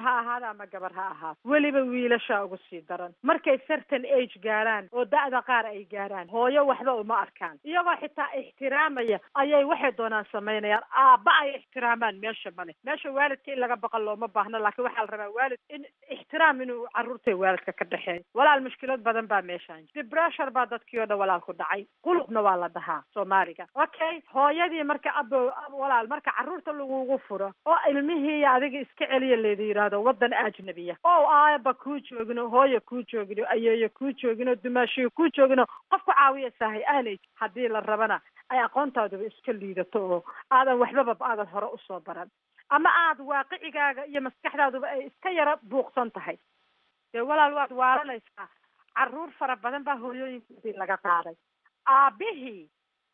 ha ahaada ama gabar ha ahaado weliba wiilashaa ugu sii daran markay certain age gaaraan oo da-da qaar ay gaaraan hooyo waxba uma arkaan iyagoo xitaa ixtiraamaya ayay waxay doonaan samaynayaan aabba ay ixtiraamaan meesha male meesha waalidka in laga baqan looma baahno laakiin waxaa la rabaa waalid in ixtiraam inuu caruurta waalidka ka dhexeeyo walaal mushkilad badan baa meeshaan debressure baa dadkii oo dhan walaal ku dhacay qulubna waa la dhahaa soomaaliga okay hooyadii marka abo walaal marka caruurta lagugu furo oo ilmihii iyo adiga iska celiya leeda yidhaahdo wadan ajnabiya oo aaba kuu joogino hooya kuu joogino ayeeyo kuu joogino dumaashiyo kuu joogino qof ku caawiya sahay aanay haddii la rabana ay aqoontaaduba iska liidato oo aadan waxbaba aadan hore usoo baran ama aad waaqicigaaga iyo maskaxdaaduba ay iska yara buuqsan tahay dee walaal waad waalanaysaa caruur fara badan baa hooyooyinkoodii laga qaaday aabihii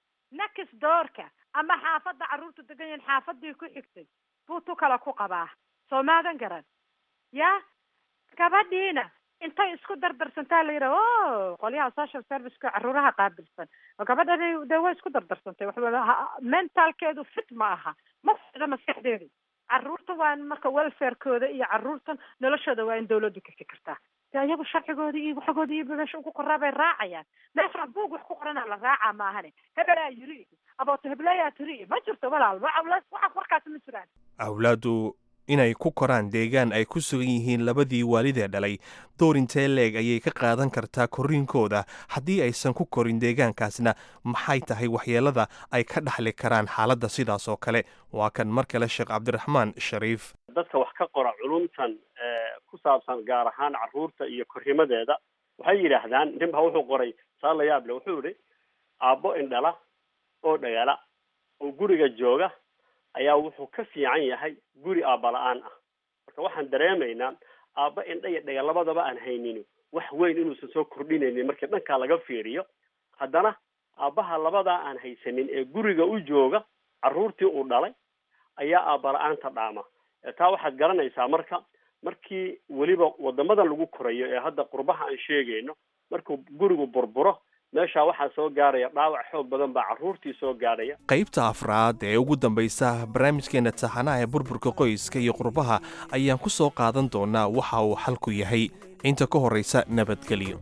nakis doorka ama xaafadda carruurtu degan yihiin xaafadii ku xigtay buu tu kale ku qabaa soo maadan garan ya gabadhiina intay isku dardarsantaa la yidhaha o qolyaha social serviceka caruuraha qaabilsan gabadhani dee way isku dardarsantay waxba mentalkeedu fit ma aha ma ficda maskaxdeedu caruurta waa in marka welfarekooda iyo caruurtan noloshooda waa in dawladdu ka fikirtaa de iyagu sharcigooda iyo waxooda iyo meesha ugu qoraa bay raacayaan meesha buug wax ku qorana la raacaa maahane hebelaa yiri abooto hebleyaa tiri ma jirto walaal waxa warkaas ma jiraan awlaadu inay ku koraan deegaan ay ku sugan yihiin labadii waalidee dhalay door intee leeg ayay ka qaadan kartaa korriinkooda haddii aysan ku korin deegaankaasna maxay tahay waxyeelada ay ka dhaxli karaan xaaladda sidaas oo kale waa kan mar kale sheekh cabdiraxmaan shariif dadka wax ka qora culumtan ku saabsan gaar ahaan carruurta iyo korrimadeeda waxay yidhaahdaan nin baa wuxuu qoray saa la yaable wuxuu yihi aabbo indhala oo dhagala oo guriga jooga ayaa wuxuu ka fiican yahay guri aabba la-aan ah marka waxaan dareemaynaa aabba indha iyo dhaga labadaba aan haynin wax weyn inuusan soo kordhinaynin markii dhankaa laga fiiriyo haddana aabbaha labadaa aan haysanin ee guriga u jooga carruurtii uu dhalay ayaa aabba la-aanta dhaama taa waxaad garanaysaa marka markii weliba wadamadan lagu korayo ee hadda qurbaha aan sheegayno markuu gurigu burburo meeshaa waxaa soo gaaraya dhaawac xoog badan baa carruurtii soo gaadhaya qaybta afraad ee ugu dambaysa barnaamijkeena taxanaha ee burburka qoyska iyo qurbaha ayaan ku soo qaadan doonaa waxa uu xalku yahay inta ka horraysa nabadgelyo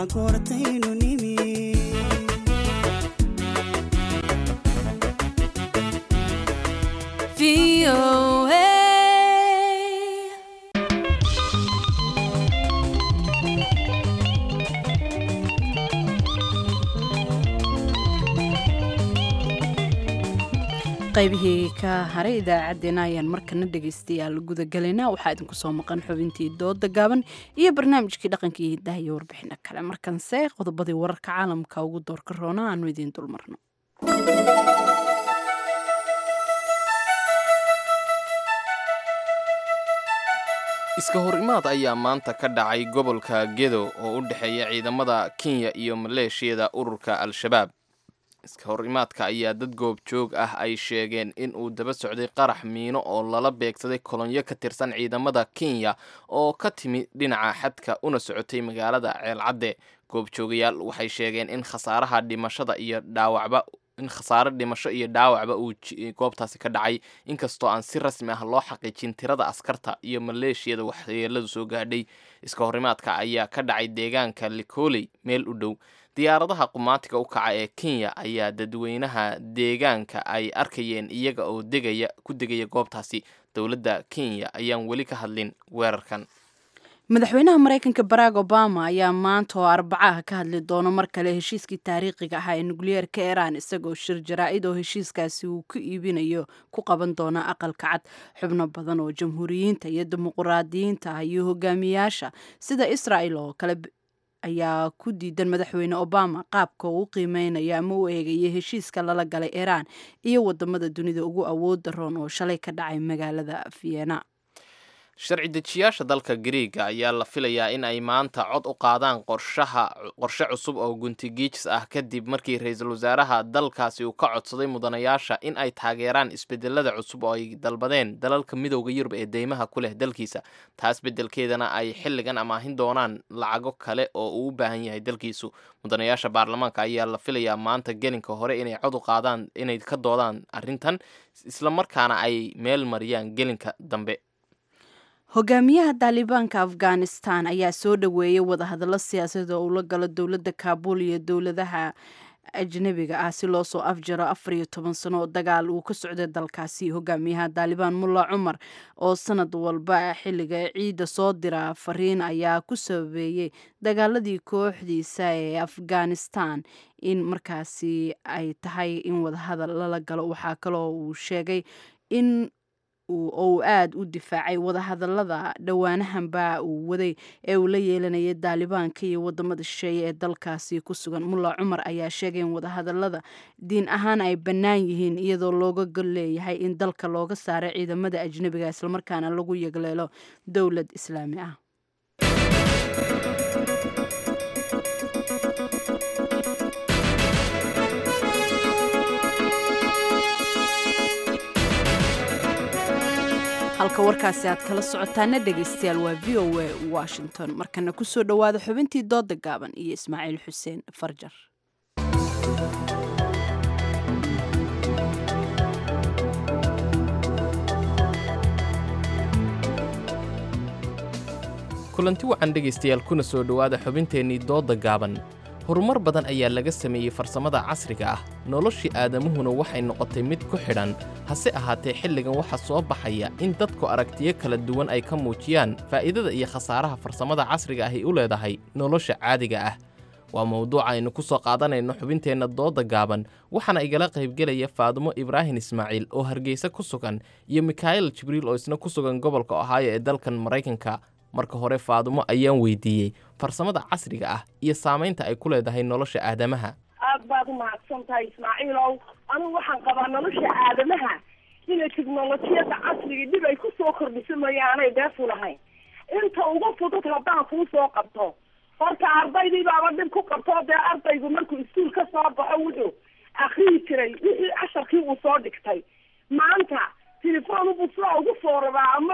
qaybihii ka haray idaacaddeenna ayaan markana dhegaystayaal gudagalaynaa waxaa idinku soo maqan xubintii dooda gaaban iyo barnaamijkii dhaqankii hidaha iyo warbixino kale markanse qodobadii wararka caalamka ugu doorka roona aanu idiin dulmarno iska hor imaad ayaa maanta ka dhacay gobolka gedo oo u dhexeeya ciidamada kenya iyo maleeshiyada ururka al-shabaab iska hor imaadka ayaa dad goobjoog ah ay sheegeen in uu daba socday qarax miino oo lala beegsaday kolonyo ka tirsan ciidamada kenya oo ka timi dhinaca xadka una socotay magaalada ceelcadde goobjoogayaal waxay sheegeen in khasaaraha dhimashada iyo dhaawacba in khasaare dhimasho iyo dhaawacba uu goobtaasi ka dhacay inkastoo aan si rasmi ah loo xaqiijin tirada askarta iyo maleeshiyada waxyeeladu soo gaadhay iska horimaadka ayaa ka dhacay deegaanka likoley meel u dhow diyaaradaha qumaatiga u kaca ee kenya ayaa dadweynaha deegaanka ay arkayeen iyaga oo degaya ku degaya goobtaasi dowladda kenya ayaan weli ka hadlin weerarkan madaxweynaha maraykanka barack obama ayaa maanta oo arbacaha ka hadli doono mar kale heshiiskii taariikhiga ahaa ee nukliyeerka iiraan isagoo shir jaraa-id oo heshiiskaasi uu ku iibinayo ku qaban doona aqalka cad xubno badan oo jamhuuriyiinta iyo dimuquraadiyiinta ah iyo hogaamiyaasha sida israa'el oo kale ayaa ku diidan madaxweyne obama qaabka uu qiimeynaya ama u eegaya heshiiska lala galay iiraan iyo wadamada dunida ugu awoodda roon oo shalay ka dhacay magaalada vienna sharci dejiyaasha dalka gariiga ayaa la filayaa in ay maanta cod u qaadaan qorshaha qorshe cusub oo guntigiijis ah kadib markii ra-iisul wasaaraha dalkaasi uu ka codsaday mudanayaasha in ay taageeraan isbedelada cusub oo ay dalbadeen dalalka midowda yurub ee deymaha ku leh dalkiisa taas beddelkeedana ay xilligan amaahin doonaan lacago kale oo uu u baahan yahay dalkiisu mudanayaasha baarlamaanka ayaa la filayaa maanta gelinka hore inay cod u qaadaan inay ka doodaan arrintan islamarkaana ay meel mariyaan gelinka dambe hogaamiyaha daalibaanka afghanistan ayaa soo dhoweeyey wadahadallo siyaasadeed oo uu la galo dowladda kaabul iyo dowladaha ajnabiga ah si loo soo afjaro afar iyo toban sano oo dagaal uu ka socday dalkaasi hogaamiyaha daalibaan mulla cumar oo sanad walba xilliga ciidda soo dira fariin ayaa ku sababeeyey dagaaladii kooxdiisa ee afghanistan in markaasi ay tahay in wadahadal lala galo waxaa kaloo uu sheegay in oo uu aada u difaacay wadahadalada dhowaanahanba uu waday ee uu la yeelanayay daalibaanka iyo wadamada shisheeye ee dalkaasi ku sugan mulla cumar ayaa sheegay in wadahadalada diin ahaan ay bannaan yihiin iyadoo looga gol leeyahay in dalka looga saaray ciidamada ajnebiga islamarkaana lagu yegleelo dowlad islaami ah halka warkaasi aad kala socotaana dhegaystayaal waa v o a washington markana kusoo dhowaada xubintii dooda gaaban iyo ismaaciil xuseen farjar kulanti wacan dhegaystayaal kuna soo dhowaada xubinteennii doodda gaaban horumar badan ayaa laga sameeyey farsamada casriga ah noloshii aadamuhuna waxay noqotay mid ku xidhan hase ahaatee xilligan waxaa soo baxaya in dadku aragtiyo kala duwan ay ka muujiyaan faa'iidada iyo khasaaraha farsamada casriga ahi u leedahay nolosha caadiga ah waa mawduuca aynu ku soo qaadanayno xubinteenna doodda gaaban waxaana igala qaybgelaya faadumo ibraahim ismaaciil oo hargeysa ku sugan iyo mikhaa'il jibriil oo isna ku sugan gobolka ohaayo ee dalkan maraykanka marka hore faadumo ayaan weydiiyey farsamada casriga ah iyo saamaynta ay ku leedahay nolosha aadamaha aad baad u mahadsan tahay ismaaciilow anigu waxaan qabaa nolosha aadamaha inay tiknolojiyadda casriga dhib ay ku soo kordhiso mayaanay deefu lahayn inta ugu fudud haddaan kuu soo qabto horta ardaydii baaba dhib ku qabto dee ardaygu markuu iskuul ka soo baxo wuxuu akriyi jiray wixii casharkii uu soo dhigtay maanta telefoon buu sidaa ugu foorabaa ama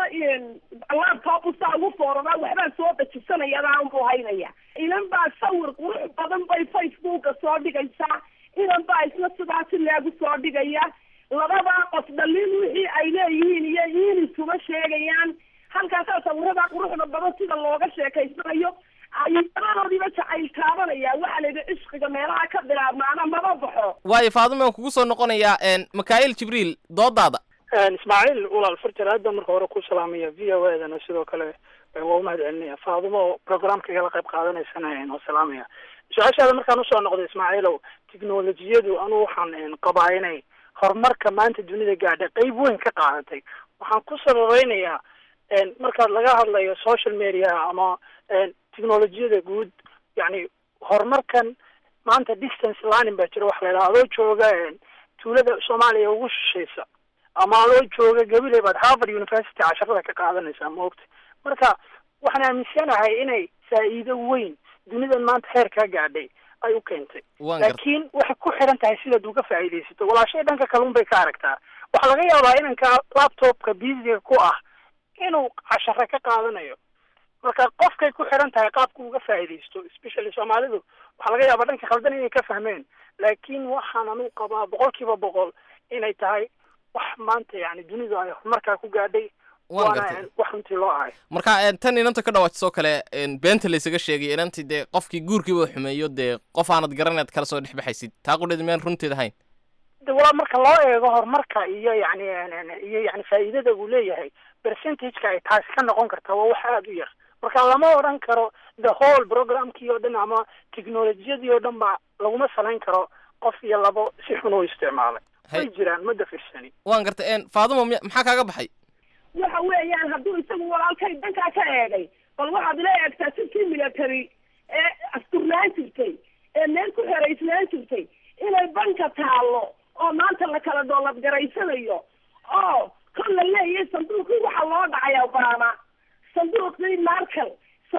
laptop buu sidaa ugu foorabaa waxbaa soo dajisanaya adaan buu haynaya inan baa sawir qurux badan bay facebooka soo dhigaysaa inan baa isna sidaasi leegu soo dhigaya labadaa qof dhaliin wixii ay leeyihiin iyo iinisuma sheegayaan halkaasaa sawiradaa quruxda badan sida looga sheekaysanayo ayadadoodiiba jacayl taabanaya waxaa la yidhi cishqiga meelaha ka bilaabmaana maba baxo waayo faadumo waan kugu soo noqonayaa mikhaa'il jibriil doodaada ismaaciil walaal farjar aad baan marka hore ku salaamaya v o a dana sidoo kale waa umahad celinaya faadumo oo programka igala qayb qaadanaysana oo salaamaya su-aashaada markaan usoo noqday ismaaciilow tiknolojiyadu anugu waxaan qabaa inay horumarka maanta dunida gaadha qeyb weyn ka qaadatay waxaan ku sababeynayaa marka laga hadlayo social media ama technolojiyada guud yani horumarkan maanta distance learning baa jira waxa la yidhaha adoo jooga tuulada soomaaliya ugu shishaysa ama adoo jooga gabiley baad harvard university casharada ka qaadanaysaa maogta marka waxaan aaminsanahay inay faa'iido weyn dunidan maanta heer kaa gaadhay ay u keentay laakiin waxay ku xiran tahay sidaad uga faa'iidaysato walaashay dhanka kalun bay ka aragtaa waxaa laga yaabaa inanka laptopka busyga ku ah inuu cashare ka qaadanayo marka qofkay ku xiran tahay qaabka uga faa'iidaysto especially soomaalidu waxaa laga yaabaa dhanka khaldan inay ka fahmeen laakiin waxaan anu qabaa boqol kiiba boqol inay tahay wax maanta yani dunidu ay horumarkaa ku gaadhay waana wax runtii loo ahay marka tan inanta ka dhawaajisoo kale beenta laysaga sheegay inantii dee qofkii guurkiiba xumeeyo dee qof aanad garanaad kala soo dhexbaxaysid taa qudheed miyaan runteed ahayn de walaa marka loo eego horumarka iyo yani iyo yani faa'iidada uu leeyahay percentageka ay taasi ka noqon kartaa waa wax aada u yar marka lama odhan karo the whole programkii oo dhan ama technolojiyadii oo dhan ba laguma salayn karo qof iyo labo si xun u isticmaalay way jiraan ma dafirsani waan gartay faadumo m maxaa kaaga baxay waxa weeyaan hadduu isagu walaalkay dhankaa ka eegay bal waxaad ila eegtaa sidkii military ee asturnaan jirtay ee meel ku xeraysnaan jirtay inay banka taallo oo maanta la kala doolad garaysanayo oo kol la leeyahay sanduuqii waxaa loo dhacay obama sanduuqii markel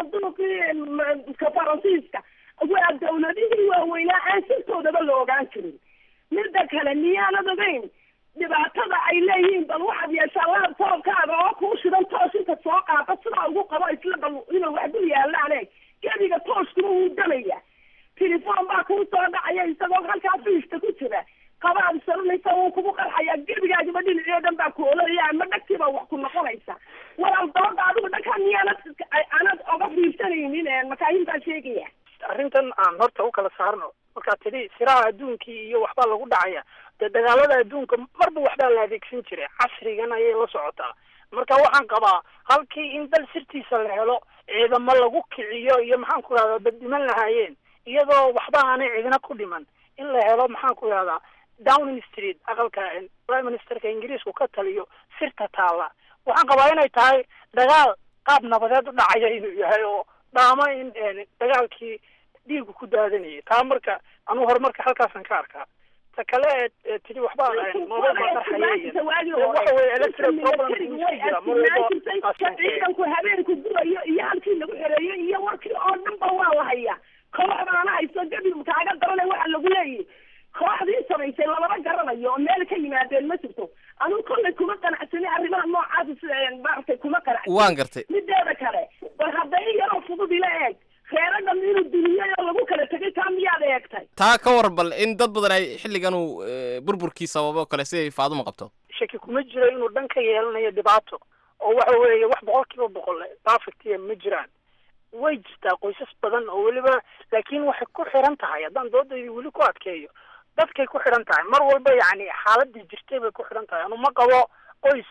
sanduuqii ka faransiiska waa dawladihii waaweynaa aan sirtoodaba la ogaan jirin midda kale miyaanad ogeyn dhibaatada ay leeyihiin bal waxaad yeeshaa laptopkaaga oo kuu shidan toos inta soo qaada sidaa ugu qabo isla bal inuu wax dul yaalaane gebiga tooskuma wuu damaya telefoon baa kuu soo dhacaya isagoo halkaa fiista ku jira qabaad saranaysa wuu kugu qarxayaa gebigaagiba dhinacii o dhan baa ku ololaya ama dhagtiiba wax ku noqonaysa walaal dooda adigu dhankaa miyaanad anad oga fiirsanaynin makaahin baa sheegaya arrintan aan horta u kala saarno markaa tidhi siraha adduunkii iyo waxbaa lagu dhacaya dee dagaalada adduunka marba waxbaa la adeegsan jiray casrigan ayay la socotaa marka waxaan qabaa halkii in dal sirtiisa la helo ciidamo lagu kiciyo iyo maxaan ku rahdaa baddiman lahaayeen iyadoo waxba aanay ciidina ku dhiman in la helo maxaan ku rahdaa downing street aqalka prime ministerka ingiriisku ka taliyo sirta taalla waxaan qabaa inay tahay dagaal qaab nabadeed u dhacaya inuu yahay oo dhaamo in dagaalkii dhiigu ku daadanayay taa marka anuu horumarka halkaasaan ka arkaa ta kale ee tidhi waxba moobeel baa qarxaya waxa weye electric problem jira mar walba ciidanku habeenku gurayo iyo halkii lagu xereeyo iyo warkii oo dhan ba waa la hayaa koox baana hayso gabil kaaga darane waxa lagu leeyahy kooxdii samaysay lamama garanayo oo meel ka yimaadeen ma jirto anuu kollay kuma qanacsani arrimaha noocaas maaragtay kuma qanacsan waan gartay mideeda kale bal hadda in yaroo fudud ila eeg reeradan inuu duniyay oo lagu kala tegay taa miyaad eegtay taa ka war bal in dad badan ay xilligan uu burburkii sababo kale siday faaduma qabto shaki kuma jiro inuu dhan ka yeelanayo dhibaato oo waxa weeye wax boqol kiiba boqol perfectiya ma jiraan way jirtaa qoysas badan oo weliba laakiin waxay ku xiran tahay haddaan doodaydi weli ku adkeeyo dadkay ku xidhan tahay mar walba yacni xaaladii jirtay bay ku xidhan tahay anu ma qabo qoys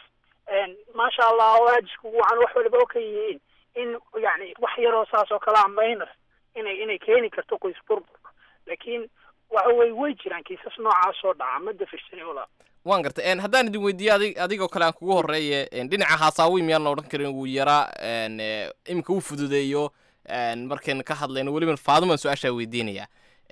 maasha allah oo aajiskugu wacan wax waliba oo ka yihiin in yani wax yaroo saas oo kale a minor inay inay keeni karto qoys burbur laakiin waxa weye way jiraan kiisas noocaas oo dhaca ma dafirsani walaa waan gartay haddaan idin weydiiye adig adigoo kale aan kugu horeeye dhinaca haasaawi miyaan la odhan karin wuu yaraa iminka u fududeeyo markaynu ka hadlayno weliba faadumaan su-aashaa weydiinaya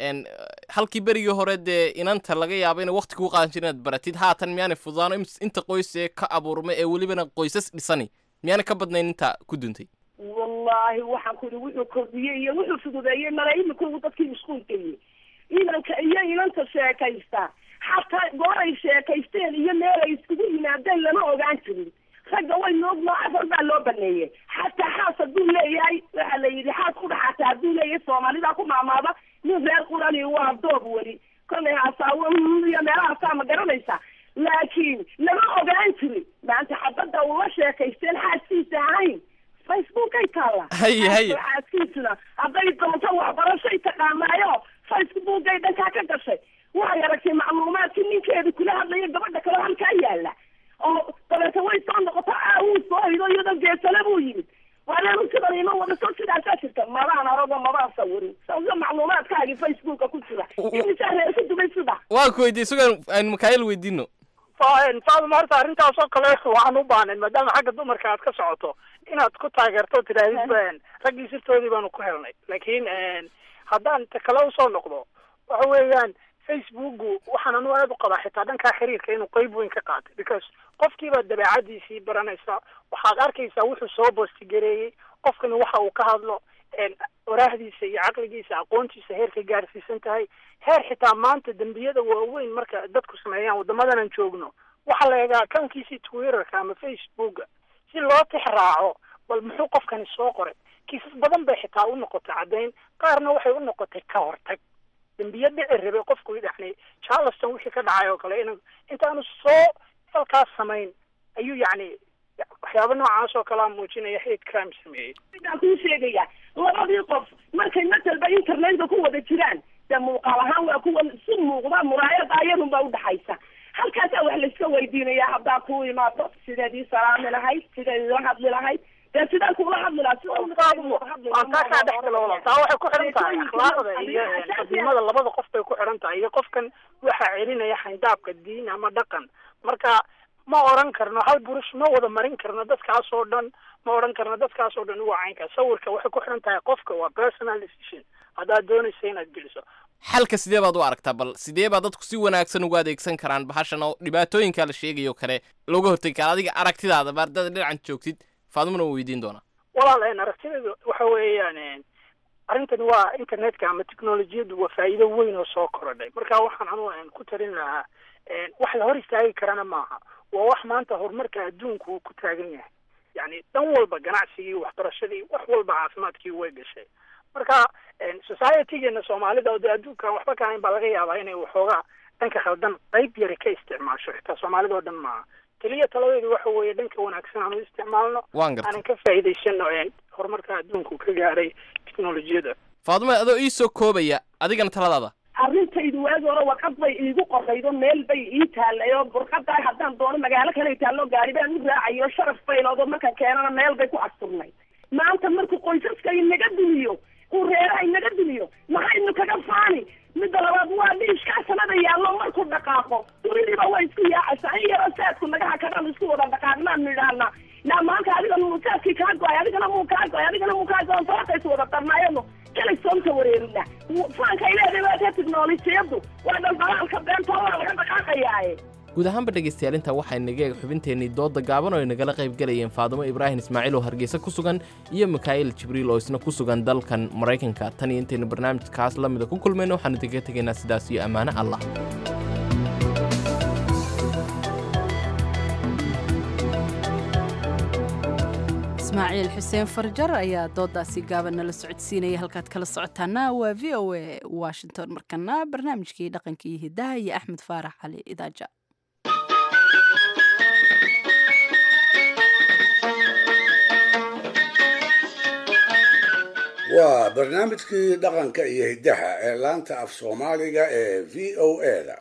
halkii berigii hore dee inanta laga yaabo inay wakti kuu qaadan jira inaad baratid haatan miyaanay fududaano inta qoys ee ka abuurma ee welibana qoysas dhisani miyaanay ka badnayn inta ku duntay wallaahi waxaan ku ihi wuxuu kordhiyey iyo wuxuu fududeeyey mala imika uu dadkii iskuulkayey inanka iyo inanta sheekaysta xataa gooray sheekaysteen iyo meelay iskugu yimaadeen lama ogaan jirin ragga way noog noocafar baa loo baneeyey xataa xaas hadduu leeyahay waxa la yidhi xaas ku dhaxata hadduu leeyahay soomaalida ku maamaada nin reer qurani waa doob weli kollay hasaawo iyo meelahaasaa ma garanaysa laakiin lama ogaan jirin maanta xabadda ula sheekaysteen xaaskiisa ahayn facebookay taalla haye haye xaaskiisuna hadday doonto waxbarashay taqaanaayo facebookay dhankaa ka gashay waxay aragtay macluumaadkii ninkeeda kula hadlaya gabadha kale halkaa yaala oo dabeeta way soo noqoto aa wuu soo hido iyadoo geesale buu yimid waanaanu sidan ima wadaso sidaasaa jirta mabaan arago mabaan sawirin sawio macluumaadkaagii facebooka ku jira imisaa reer ku dubay sida waan ku weydiiyey sugan aynu makaayil weydiino faaduma horta arrintaas oo kale waxaan u baahnayn maadaama xagga dumarka aad ka socoto inaad ku taageerto tirahdid raggii sirtoodii baanu ku helnay laakiin haddaan ta kale usoo noqdo waxa weeyaan facebooku waxaan anu aad u qabaa xitaa dhankaa xiriirka inuu qeyb weyn ka qaatay because qofkiibaa dabeecadiisii baranaysa waxaad arkaysaa wuxuu soo boostigareeyey qofkani waxa uu ka hadlo waraahdiisa iyo caqligiisa aqoontiisa heerkay gaarsiisan tahay heer xitaa maanta dembiyada waaweyn marka dadku sameeyaan waddamadan aan joogno waxaa la egaa akounkiisii twitterka ama facebooka si loo tix raaco bal muxuu qofkani soo qoray kiisas badan bay xitaa u noqotay caddayn qaarna waxay u noqotay ka hortag dembiye dhici rabay qofku yani charleston wixii ka dhacay oo kale in intaanu soo falkaas samayn ayuu yacni waxyaaba noocaas oo kalea muujinaya hate crime sameeyey sidaan kuu sheegaya labadii qof markay matalba internetka ku wada jiraan dee muuqaal ahaan waa kuwa si muuqda muraayada ayadunba udhaxaysa halkaasaa wax laiska weydiinaya haddaa kuu imaado sideed ii salaami lahayd sideed ila hadli lahayd dee sidaan kuula hadli lahaa waa taasaa dhexgala walaal taa waxay ku xidhan tahay akhlaaqda iyo qadiimada labada qof bay ku xidhan tahay iyo qofkan waxaa celinaya xayndaabka diin ama dhaqan marka ma oran karno hal burush ma wada marin karno dadkaas oo dhan ma oran karno dadkaas oo dhan uga caynka sawirka waxay ku xidhan tahay qofka waa personal decision haddaad doonaysa inaad geliso xalka sidee baad u aragtaa bal sidee baa dadku si wanaagsan ugu adeegsan karaan bahashan oo dhibaatooyinka la sheegayo kale looga hortegi kara adiga aragtidaada baardada dhinacan joogtid faadumana waa weydiin doonaa walaal aragtideedu waxa weeyaan arrintani waa internetka ama technolojiyadu waa faa'iido weyn oo soo korodhay marka waxaan anu ku tarin lahaa wax la hor istaagi karana maaha waa wax maanta horumarka adduunku uu ku taagan yahay yani dhan walba ganacsigii waxbarashadii wax walba caafimaadkii way gashay marka societygeena soomaalida oo dee adduunka waxba ka hayn baa laga yaabaa inay waxoogaa dhanka khaldan qayb yari ka isticmaasho xitaa soomaalida oo dhan maaha keliya taladeedu waxa weeye dhanka wanaagsan aan u isticmaalno waan gartay aanan ka faa'iidaysano horumarka adduunku ka gaaray teknolojiyada faadumo adoo ii soo koobaya adigana taladaada arrintaydu waagi hore warqad bay iigu qoraydo meel bay ii taallay oo burqadaa haddaan doono magaalo kale taallo gaari baan u raacayo sharaf bayloodo markaan keenana meel bay ku asturnay maanta markuu qoysaska inaga dumiyo uu reeraha inaga dumiyo maxaynu kaga faani midda labaad waa dhiishkaa sanada yaallo markuu dhaqaaqo dunidiiba way isku yaacaysaa in yaroo saadku nagaha kagaan isku wada dhaqaaqnaan nidhaahna naa maanta adigana muu saadkii kaa go-ay adigana muu kaa go-ay adigana muu kaa go-ay sababtaysu wada darnaayano kalay soonta wareerina faanka ay leedahay waa ka tiknolojiyadu waa dhalbalaalka beenta waa laga dhaqaaqayaaye guud ahaanba dhegaystayaal intaa waxaa inaga eeg xubinteennii doodda gaaban oo ay nagala qayb galayeen faadumo ibraahim ismaaciil oo hargeysa ku sugan iyo mikaa'il jibriil oo isna ku sugan dalkan maraykanka tan iyo intaynu barnaamijkaas la mida ku kulmayno waxaanu idinkaga tegaynaa sidaas iyo ammaano allah ismaaciil xuseen farjar ayaa doodaasi gaaban nala socodsiinaya halkaad kala socotaana waa v o a washington markana barnaamijkii dhaqanka iyo hidaha iyo axmed faarax cali idaaja waa barnaamijkii dhaqanka iyo hiddaha ee laanta af soomaaliga ee v o a-da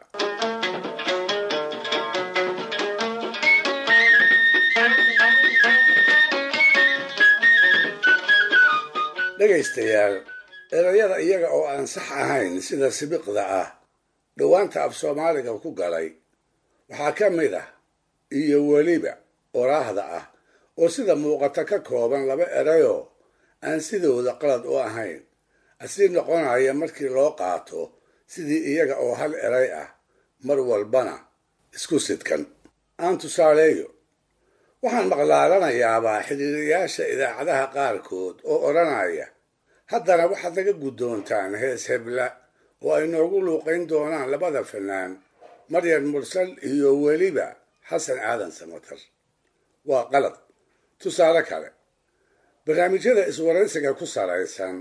dhegaystayaal erayada iyaga oo aan sax ahayn sida sibiqda ah dhowaanta af soomaaliga ku galay waxaa ka mid ah iyo weliba oraahda ah oo sida muuqata ka kooban laba erayoo aan sidooda qalad u ahayn asii noqonaya markii loo qaato sidii iyaga oo hal eray ah mar walbana isku sidkan aan tusaaleeyo waxaan maqlaalanayaabaa xidhiiriyaasha idaacadaha qaarkood oo odhanaya haddana waxaad naga guddoontaan hees hebla oo ay noogu luuqayn doonaan labada fanaan maryam mursal iyo weliba xasan aadan samatar waa qalad tusaale kale barnaamijyada iswaraysiga ku salaysan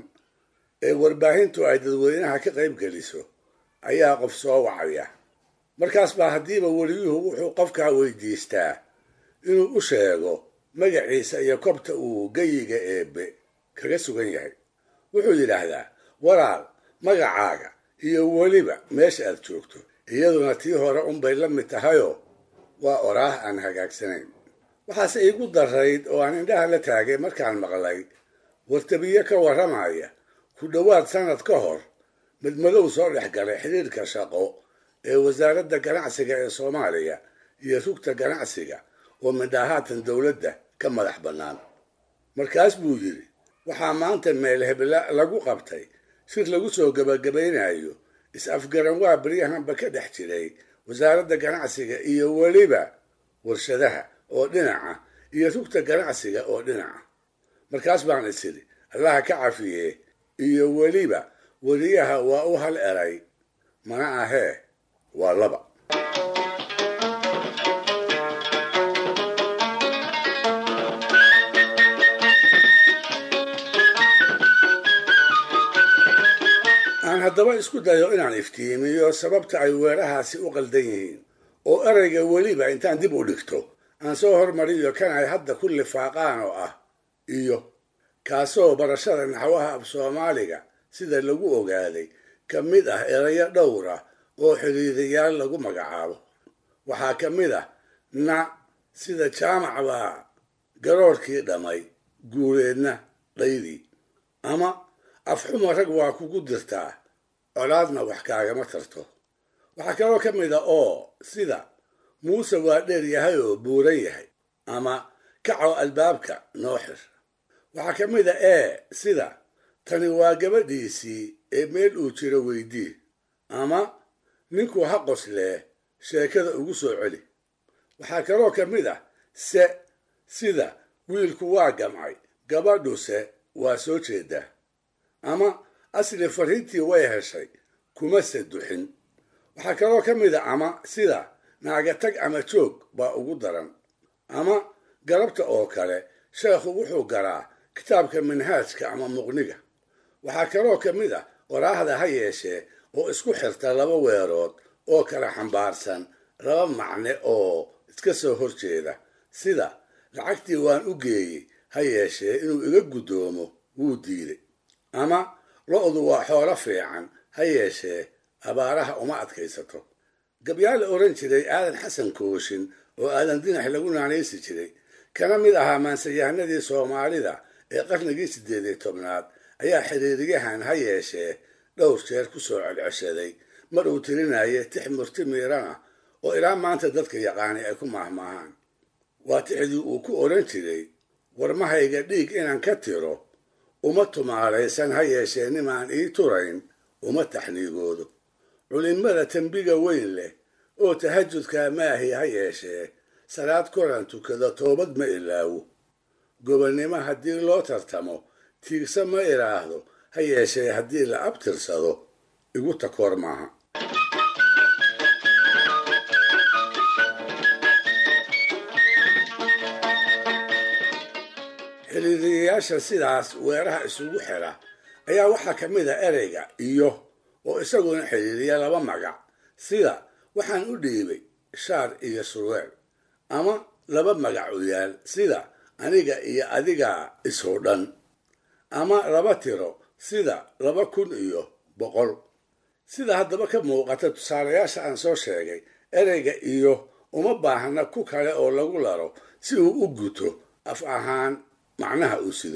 ee warbaahintu ay dadweynaha ka qayb geliso ayaa qof soo wacaya markaas baa haddiiba weliyuhu wuxuu qofkaa weydiistaa inuu u sheego magaciisa iyo kobta uu geyiga eebbe kaga sugan yahay wuxuu yidhaahdaa walaal magacaaga iyo weliba meesha aad joogto iyaduna tii hore unbay la mid tahayoo waa oraah aan hagaagsanayn waxaase iigu darayd oo aan indhaha la taagay markaan maqlay wartabiye ka warramaya ku dhowaad sannad ka hor midmadow soo dhex galay xidhiirka shaqo ee wasaaradda ganacsiga ee soomaaliya iyo rugta ganacsiga oo midhahaatan dowladda ka madax bannaan markaas buu yidhi waxaa maanta meel hebla lagu qabtay shir lagu soo gebagabaynayo is-afgaran waa beryahanba ka dhex jiray wasaaradda ganacsiga iyo weliba warshadaha oo dhinaca iyo rugta ganacsiga oo dhinaca markaas baan is idhi allaha ka cafiye iyo weliba weliyaha waa u hal eray mana ahee waa laba aan haddaba isku dayo inaan iftiimiyo sababta ay weerahaasi u qaldan yihiin oo erayga weliba intaan dib u dhigto aan soo hormariyo kan ay hadda ku lifaaqaan oo ah iyo kaasoo barashada naxwaha af soomaaliga sida lagu ogaaday ka mid ah erayo dhowr ah oo xidhiidayaal lagu magacaabo waxaa ka mid ah na sida jaamac baa garoorkii dhammay guuleedna dhaydii ama afxuma rag waa kugu dirtaa colaadna wax kaagama tarto waxaa kaloo ka mid a oo sida muuse waa dheer yahay oo buuran yahay ama kaco albaabka noo xir waxaa ka mid a ee sida tani waa gabadhiisii ee meel uu jiro weydii ama ninku ha qoslee sheekada ugu soo celi waxaa kaloo ka mid ah se sida wiilku waa gamcay gabadhuse waa soo jeedaa ama asli fariintii way heshay kuma se duxin waxaa kaloo ka mid a ama sida naagatag ama joog baa ugu daran ama galabta oo kale sheekhu wuxuu garaa kitaabka manhaajka ama muqniga waxaa kaloo ka mid ah waraahda ha yeeshee oo isku xirta laba weerood oo kala xambaarsan laba macne oo iska soo horjeeda sida lacagtii waan u geeyey ha yeeshee inuu iga guddoomo wuu diiday ama lo-du waa xoolo fiican ha yeeshee abaaraha uma adkaysato gabyaa la odhan jiray aadan xasan kooshin oo aadan dinax lagu naanaysi jiray kana mid ahaa maansayahanadii soomaalida ee qarnigii siddeed iyo tobnaad ayaa xiriiriyahan ha yeeshee dhowr jeer ku soo celceshaday mar uu tirinaya tix murti miirana oo ilaa maanta dadka yaqaanay ay ku maahmaahaan waa tixdii uu ku odhan jiray warmahayga dhiig inaan ka tiro uma tumaalaysan ha yeeshee nimaan ii turayn uma taxniigoodo culimada tembiga weyn leh oo tahajudkaa maahi ha yeeshee salaad koran tukada toobad ma ilaawo gobonnimo haddii loo tartamo tiigsa ma idhaahdo ha yeeshee haddii la abtirsado igu takoor maaha xiriiriyayaasha sidaas weeraha isugu xidha ayaa waxaa ka mid a ereyga iyo oo isaguna xiriiriya laba magac sida waxaan u dhiibay shaar iyo surweel ama laba magac u yaal sida aniga iyo adigaa isoo dhan ama laba tiro sida laba kun iyo boqol sida haddaba ka muuqata tusaalayaasha aan soo sheegay ereyga iyo uma baahna ku kale oo lagu laro si uu u guto af ahaan macnaha uu sido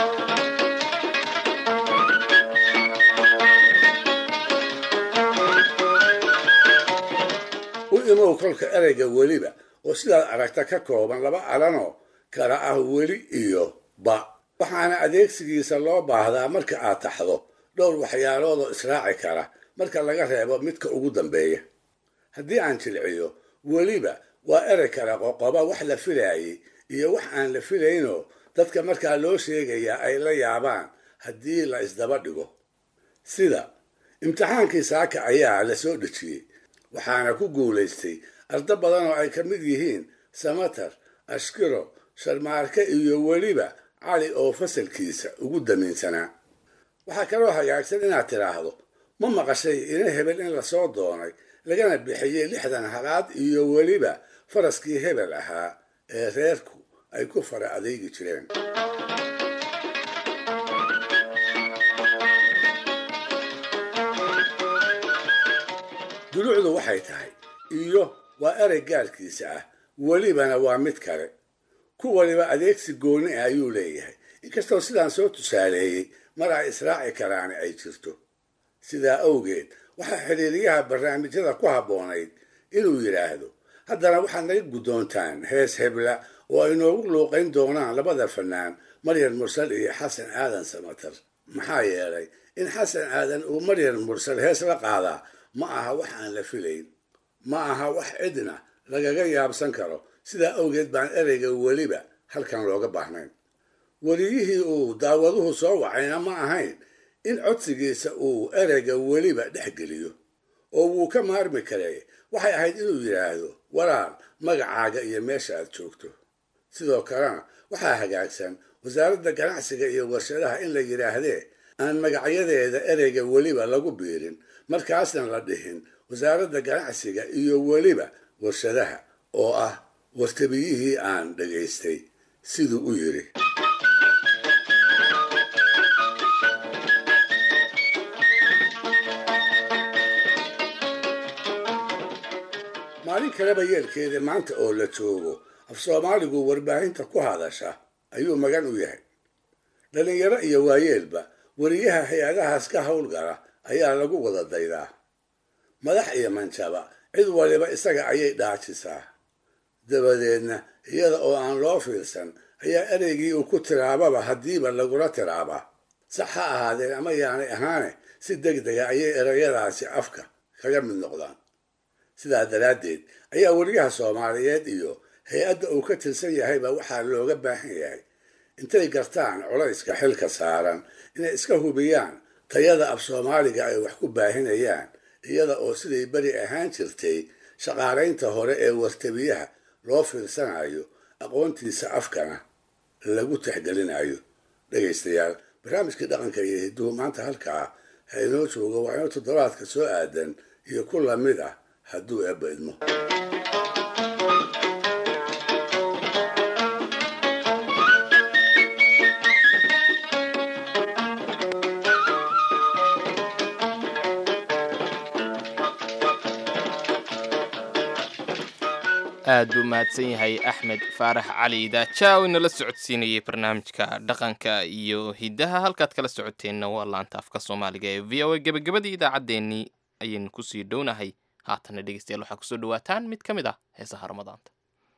u imow kolka ereyga weliba oo sidaad aragta ka kooban laba alanoo kala ah weli iyo ba waxaana adeegsigiisa loo baahdaa marka aad taxdo dhowr waxyaaloodoo israaci kara marka laga reebo midka ugu dambeeya haddii aan jilciyo weliba waa erey kala qoqoba wax la filaayey iyo wax aan la filaynoo dadka markaa loo sheegayaa ay la yaabaan haddii la isdaba dhigo sida imtixaankii saaka ayaa la soo dhejiyey waxaana ku guulaystay ardo badan oo ay ka mid yihiin samatar ashkiro sharmaarke iyo weliba cali oo fasalkiisa ugu damiinsanaa waxaa kaloo hagaagsan inaad tidhaahdo ma maqashay ina hebel in lasoo doonay lagana bixiyey lixdan halaad iyo weliba faraskii hebel ahaa ee reerku ay ku fara adeegi jireen dulucdu waxay tahay iyo waa erey gaarkiisa ah welibana waa mid kale ku waliba adeegsi gooni ah ayuu leeyahay inkastoo sidaan soo tusaaleeyey mar ay israaci karaani ay jirto sidaa awgeed waxaa xiriiriyaha barnaamijyada ku habboonayd inuu yidhaahdo haddana waxaad naga guddoontaan hees hebla oo ay noogu luuqayn doonaan labada fanaan maryam mursal iyo xasan aadan samatar maxaa yeelay in xasan aadan uu maryam mursal hees la qaadaa ma aha wax aan la filayn ma aha wax cidna lagaga yaabsan karo sidaa awgeed baan ereyga weliba halkan looga baahnayn weliyihii uu daawaduhu soo wacayna ma ahayn in codsigiisa uu ereyga weliba dhex geliyo oo wuu ka maarmi karay waxay ahayd inuu yidhaahdo walaal magacaaga iyo meesha aad joogto sidoo kalena waxaa hagaagsan wasaaradda ganacsiga iyo warshadaha in la yidhaahdee aan magacyadeeda ereyga weliba lagu biirin markaasna la dhihin wasaaradda ganacsiga iyo weliba warshadaha oo ah wartabiyihii aan dhagaystay siduu u yidhi maalin kaleba yeelkeeda maanta oo la joogo af soomaaligu warbaahinta ku hadasha ayuu magan u yahay dhallinyaro iyo waayeelba weriyaha hay-adahaas ka howlgala ayaa lagu wada daydaa madax iyo manjaba cid waliba isaga ayay dhaajisaa dabadeedna iyada oo aan loo fiirsan ayaa ereygii uu ku tiraababa haddiiba lagula tiraabaa sax ha ahaadeen ama yaanay ahaane si deg dega ayay ereyadaasi afka kaga mid noqdaan sidaa daraaddeed ayaa weriyaha soomaaliyeed iyo hay-adda uu ka tirsan yahayba waxaa looga baahan yahay intay gartaan culayska xilka saaran inay iska hubiyaan tayada af soomaaliga ay wax ku baahinayaan iyada oo siday beri ahaan jirtay shaqaalaynta hore ee wartabiyaha loo fiirsanayo aqoontiisa afkana lagu tixgelinayo dhegaystayaal barnaamijkii dhaqanka iyo hidduhu maanta halkaa ha inoo joogo waa inoo toddobaadka soo aadan iyo ku lamid ah hadduu eebba idmo aad buu mahadsan yahay axmed faarax cali daajaaw inala socodsiinayay barnaamijka dhaqanka iyo hiddaha halkaad kala socoteenna waa laanta afka soomaaliga ee v o a gebagabadii idaacaddeenii ayaynu kusii dhownahay haatanna dhegeystayaal waxaa kusoo dhawaataan mid ka mid ah heesaha ramadaanta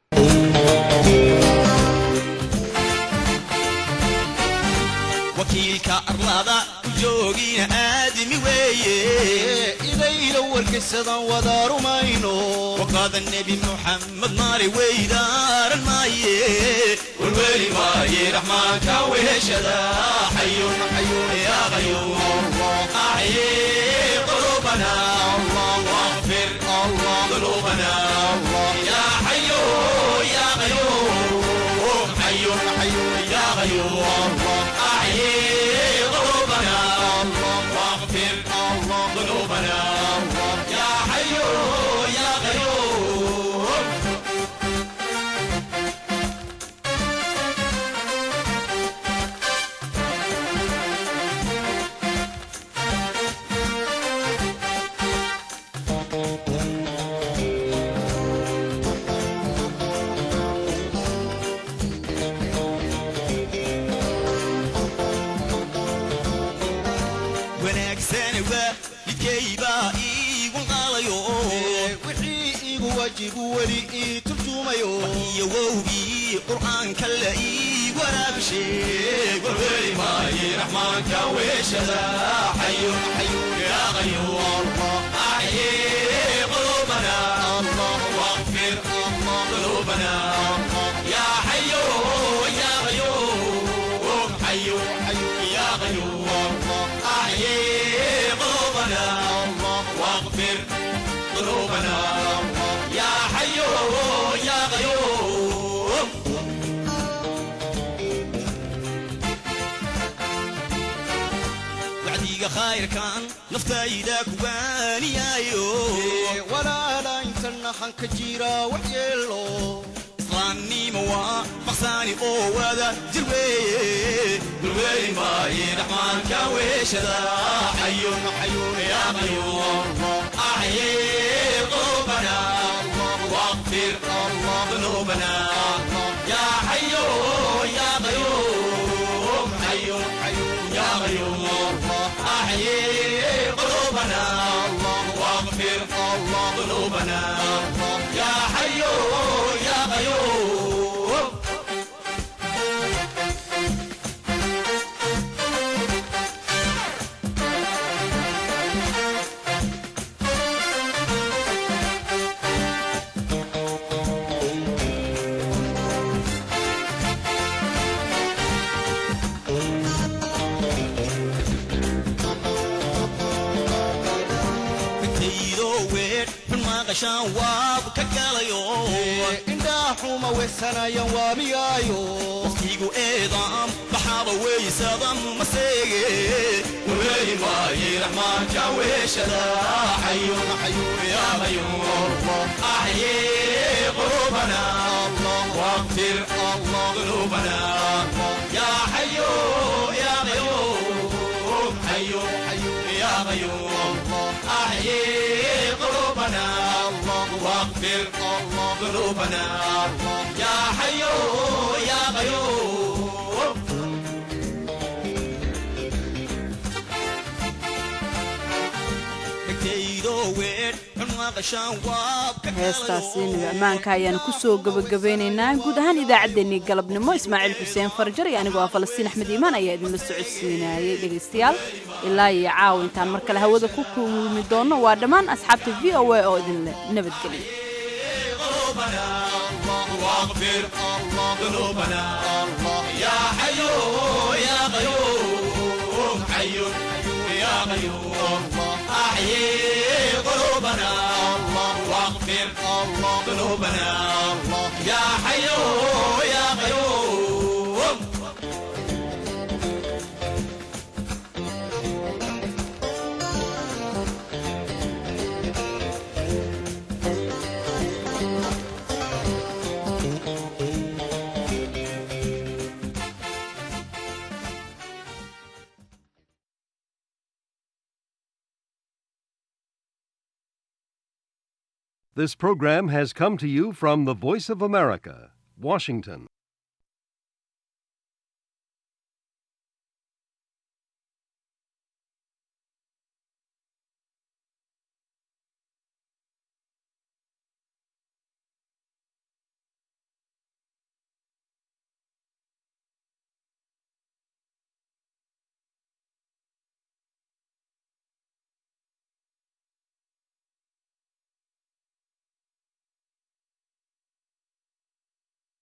wakiilka arlada ku joogina aadami weeye idayla warkaysadan wada rumayno waqaada nebi muxamed maali weydaaran maaye warweli maaye raxmaanka weheshada xayun xayun yaa qayuum axye qulubana واغفر ذنوبنا يا حي يا قيوم حي حي يا قيوم أحيي قلوبنا واغفر ذنوبنا يا حي يا قيوم wanaagsan waa midkaybaa iigu qaadayo wixii igu wajibu weli ii turjumayo iyo wowgii qur'aanka la ii waraabisheeg warweli maaye raxmaanka weeshada xayun xayun yaa qayuum axyee qulubana واغفر ذنوبنا يا حي يا قيوم حي حي يا قيوم أحيي قلوبنا واغفر ذنوبنا يا حي يا قيوم wacdiga khayrkan naftayda kuwaaniyaayo walaala intana hanka jira wax yeelo islaamnimo waa maqsaani oo wada jir weeye dulweeli maaye raxmaanka weeshada xayun xayun yaa qayuum axyee qulubana واغفر ذنوبنا يا حي يا قيوم حي حي يا قيوم أحيي قلوبنا واغفر ذنوبنا يا حي يا قيوم intaydo weer xun maqashaan waab ka galayo indhaxuma weysanayan waamiyaayo waqtigu eedaam baxaaba weysadam maseege warweeli maaye raxmaanka weeshada xayun xayun yaa qayuum axyee qulubana واغفر ذنوبنا يا حي يا قيوم حي حي يا قيوم أحيي قلوبنا واغفر ذنوبنا يا حي يا قيوم heestaasiinu ammaanka ayaanu kusoo gabagabeynaynaa guud ahaan idaacaddeenii galabnimo ismaaciil xuseen farjar iyo anigoo ah falastiin axmed iimaan ayaa idinla socodsiinayay dhegaystayaal ilaa iyo caawa intaan mar kale hawada ku kulmi doonno waa dhammaan asxaabta v o a oo idinle nabadgelya واغفر ذنوبنا يا حي يا قيوم حي يا قيوم أحيي قلوبنا واغفر ذنوبنا يا حي يا قيوم This program has come to you from the Voice of America, Washington.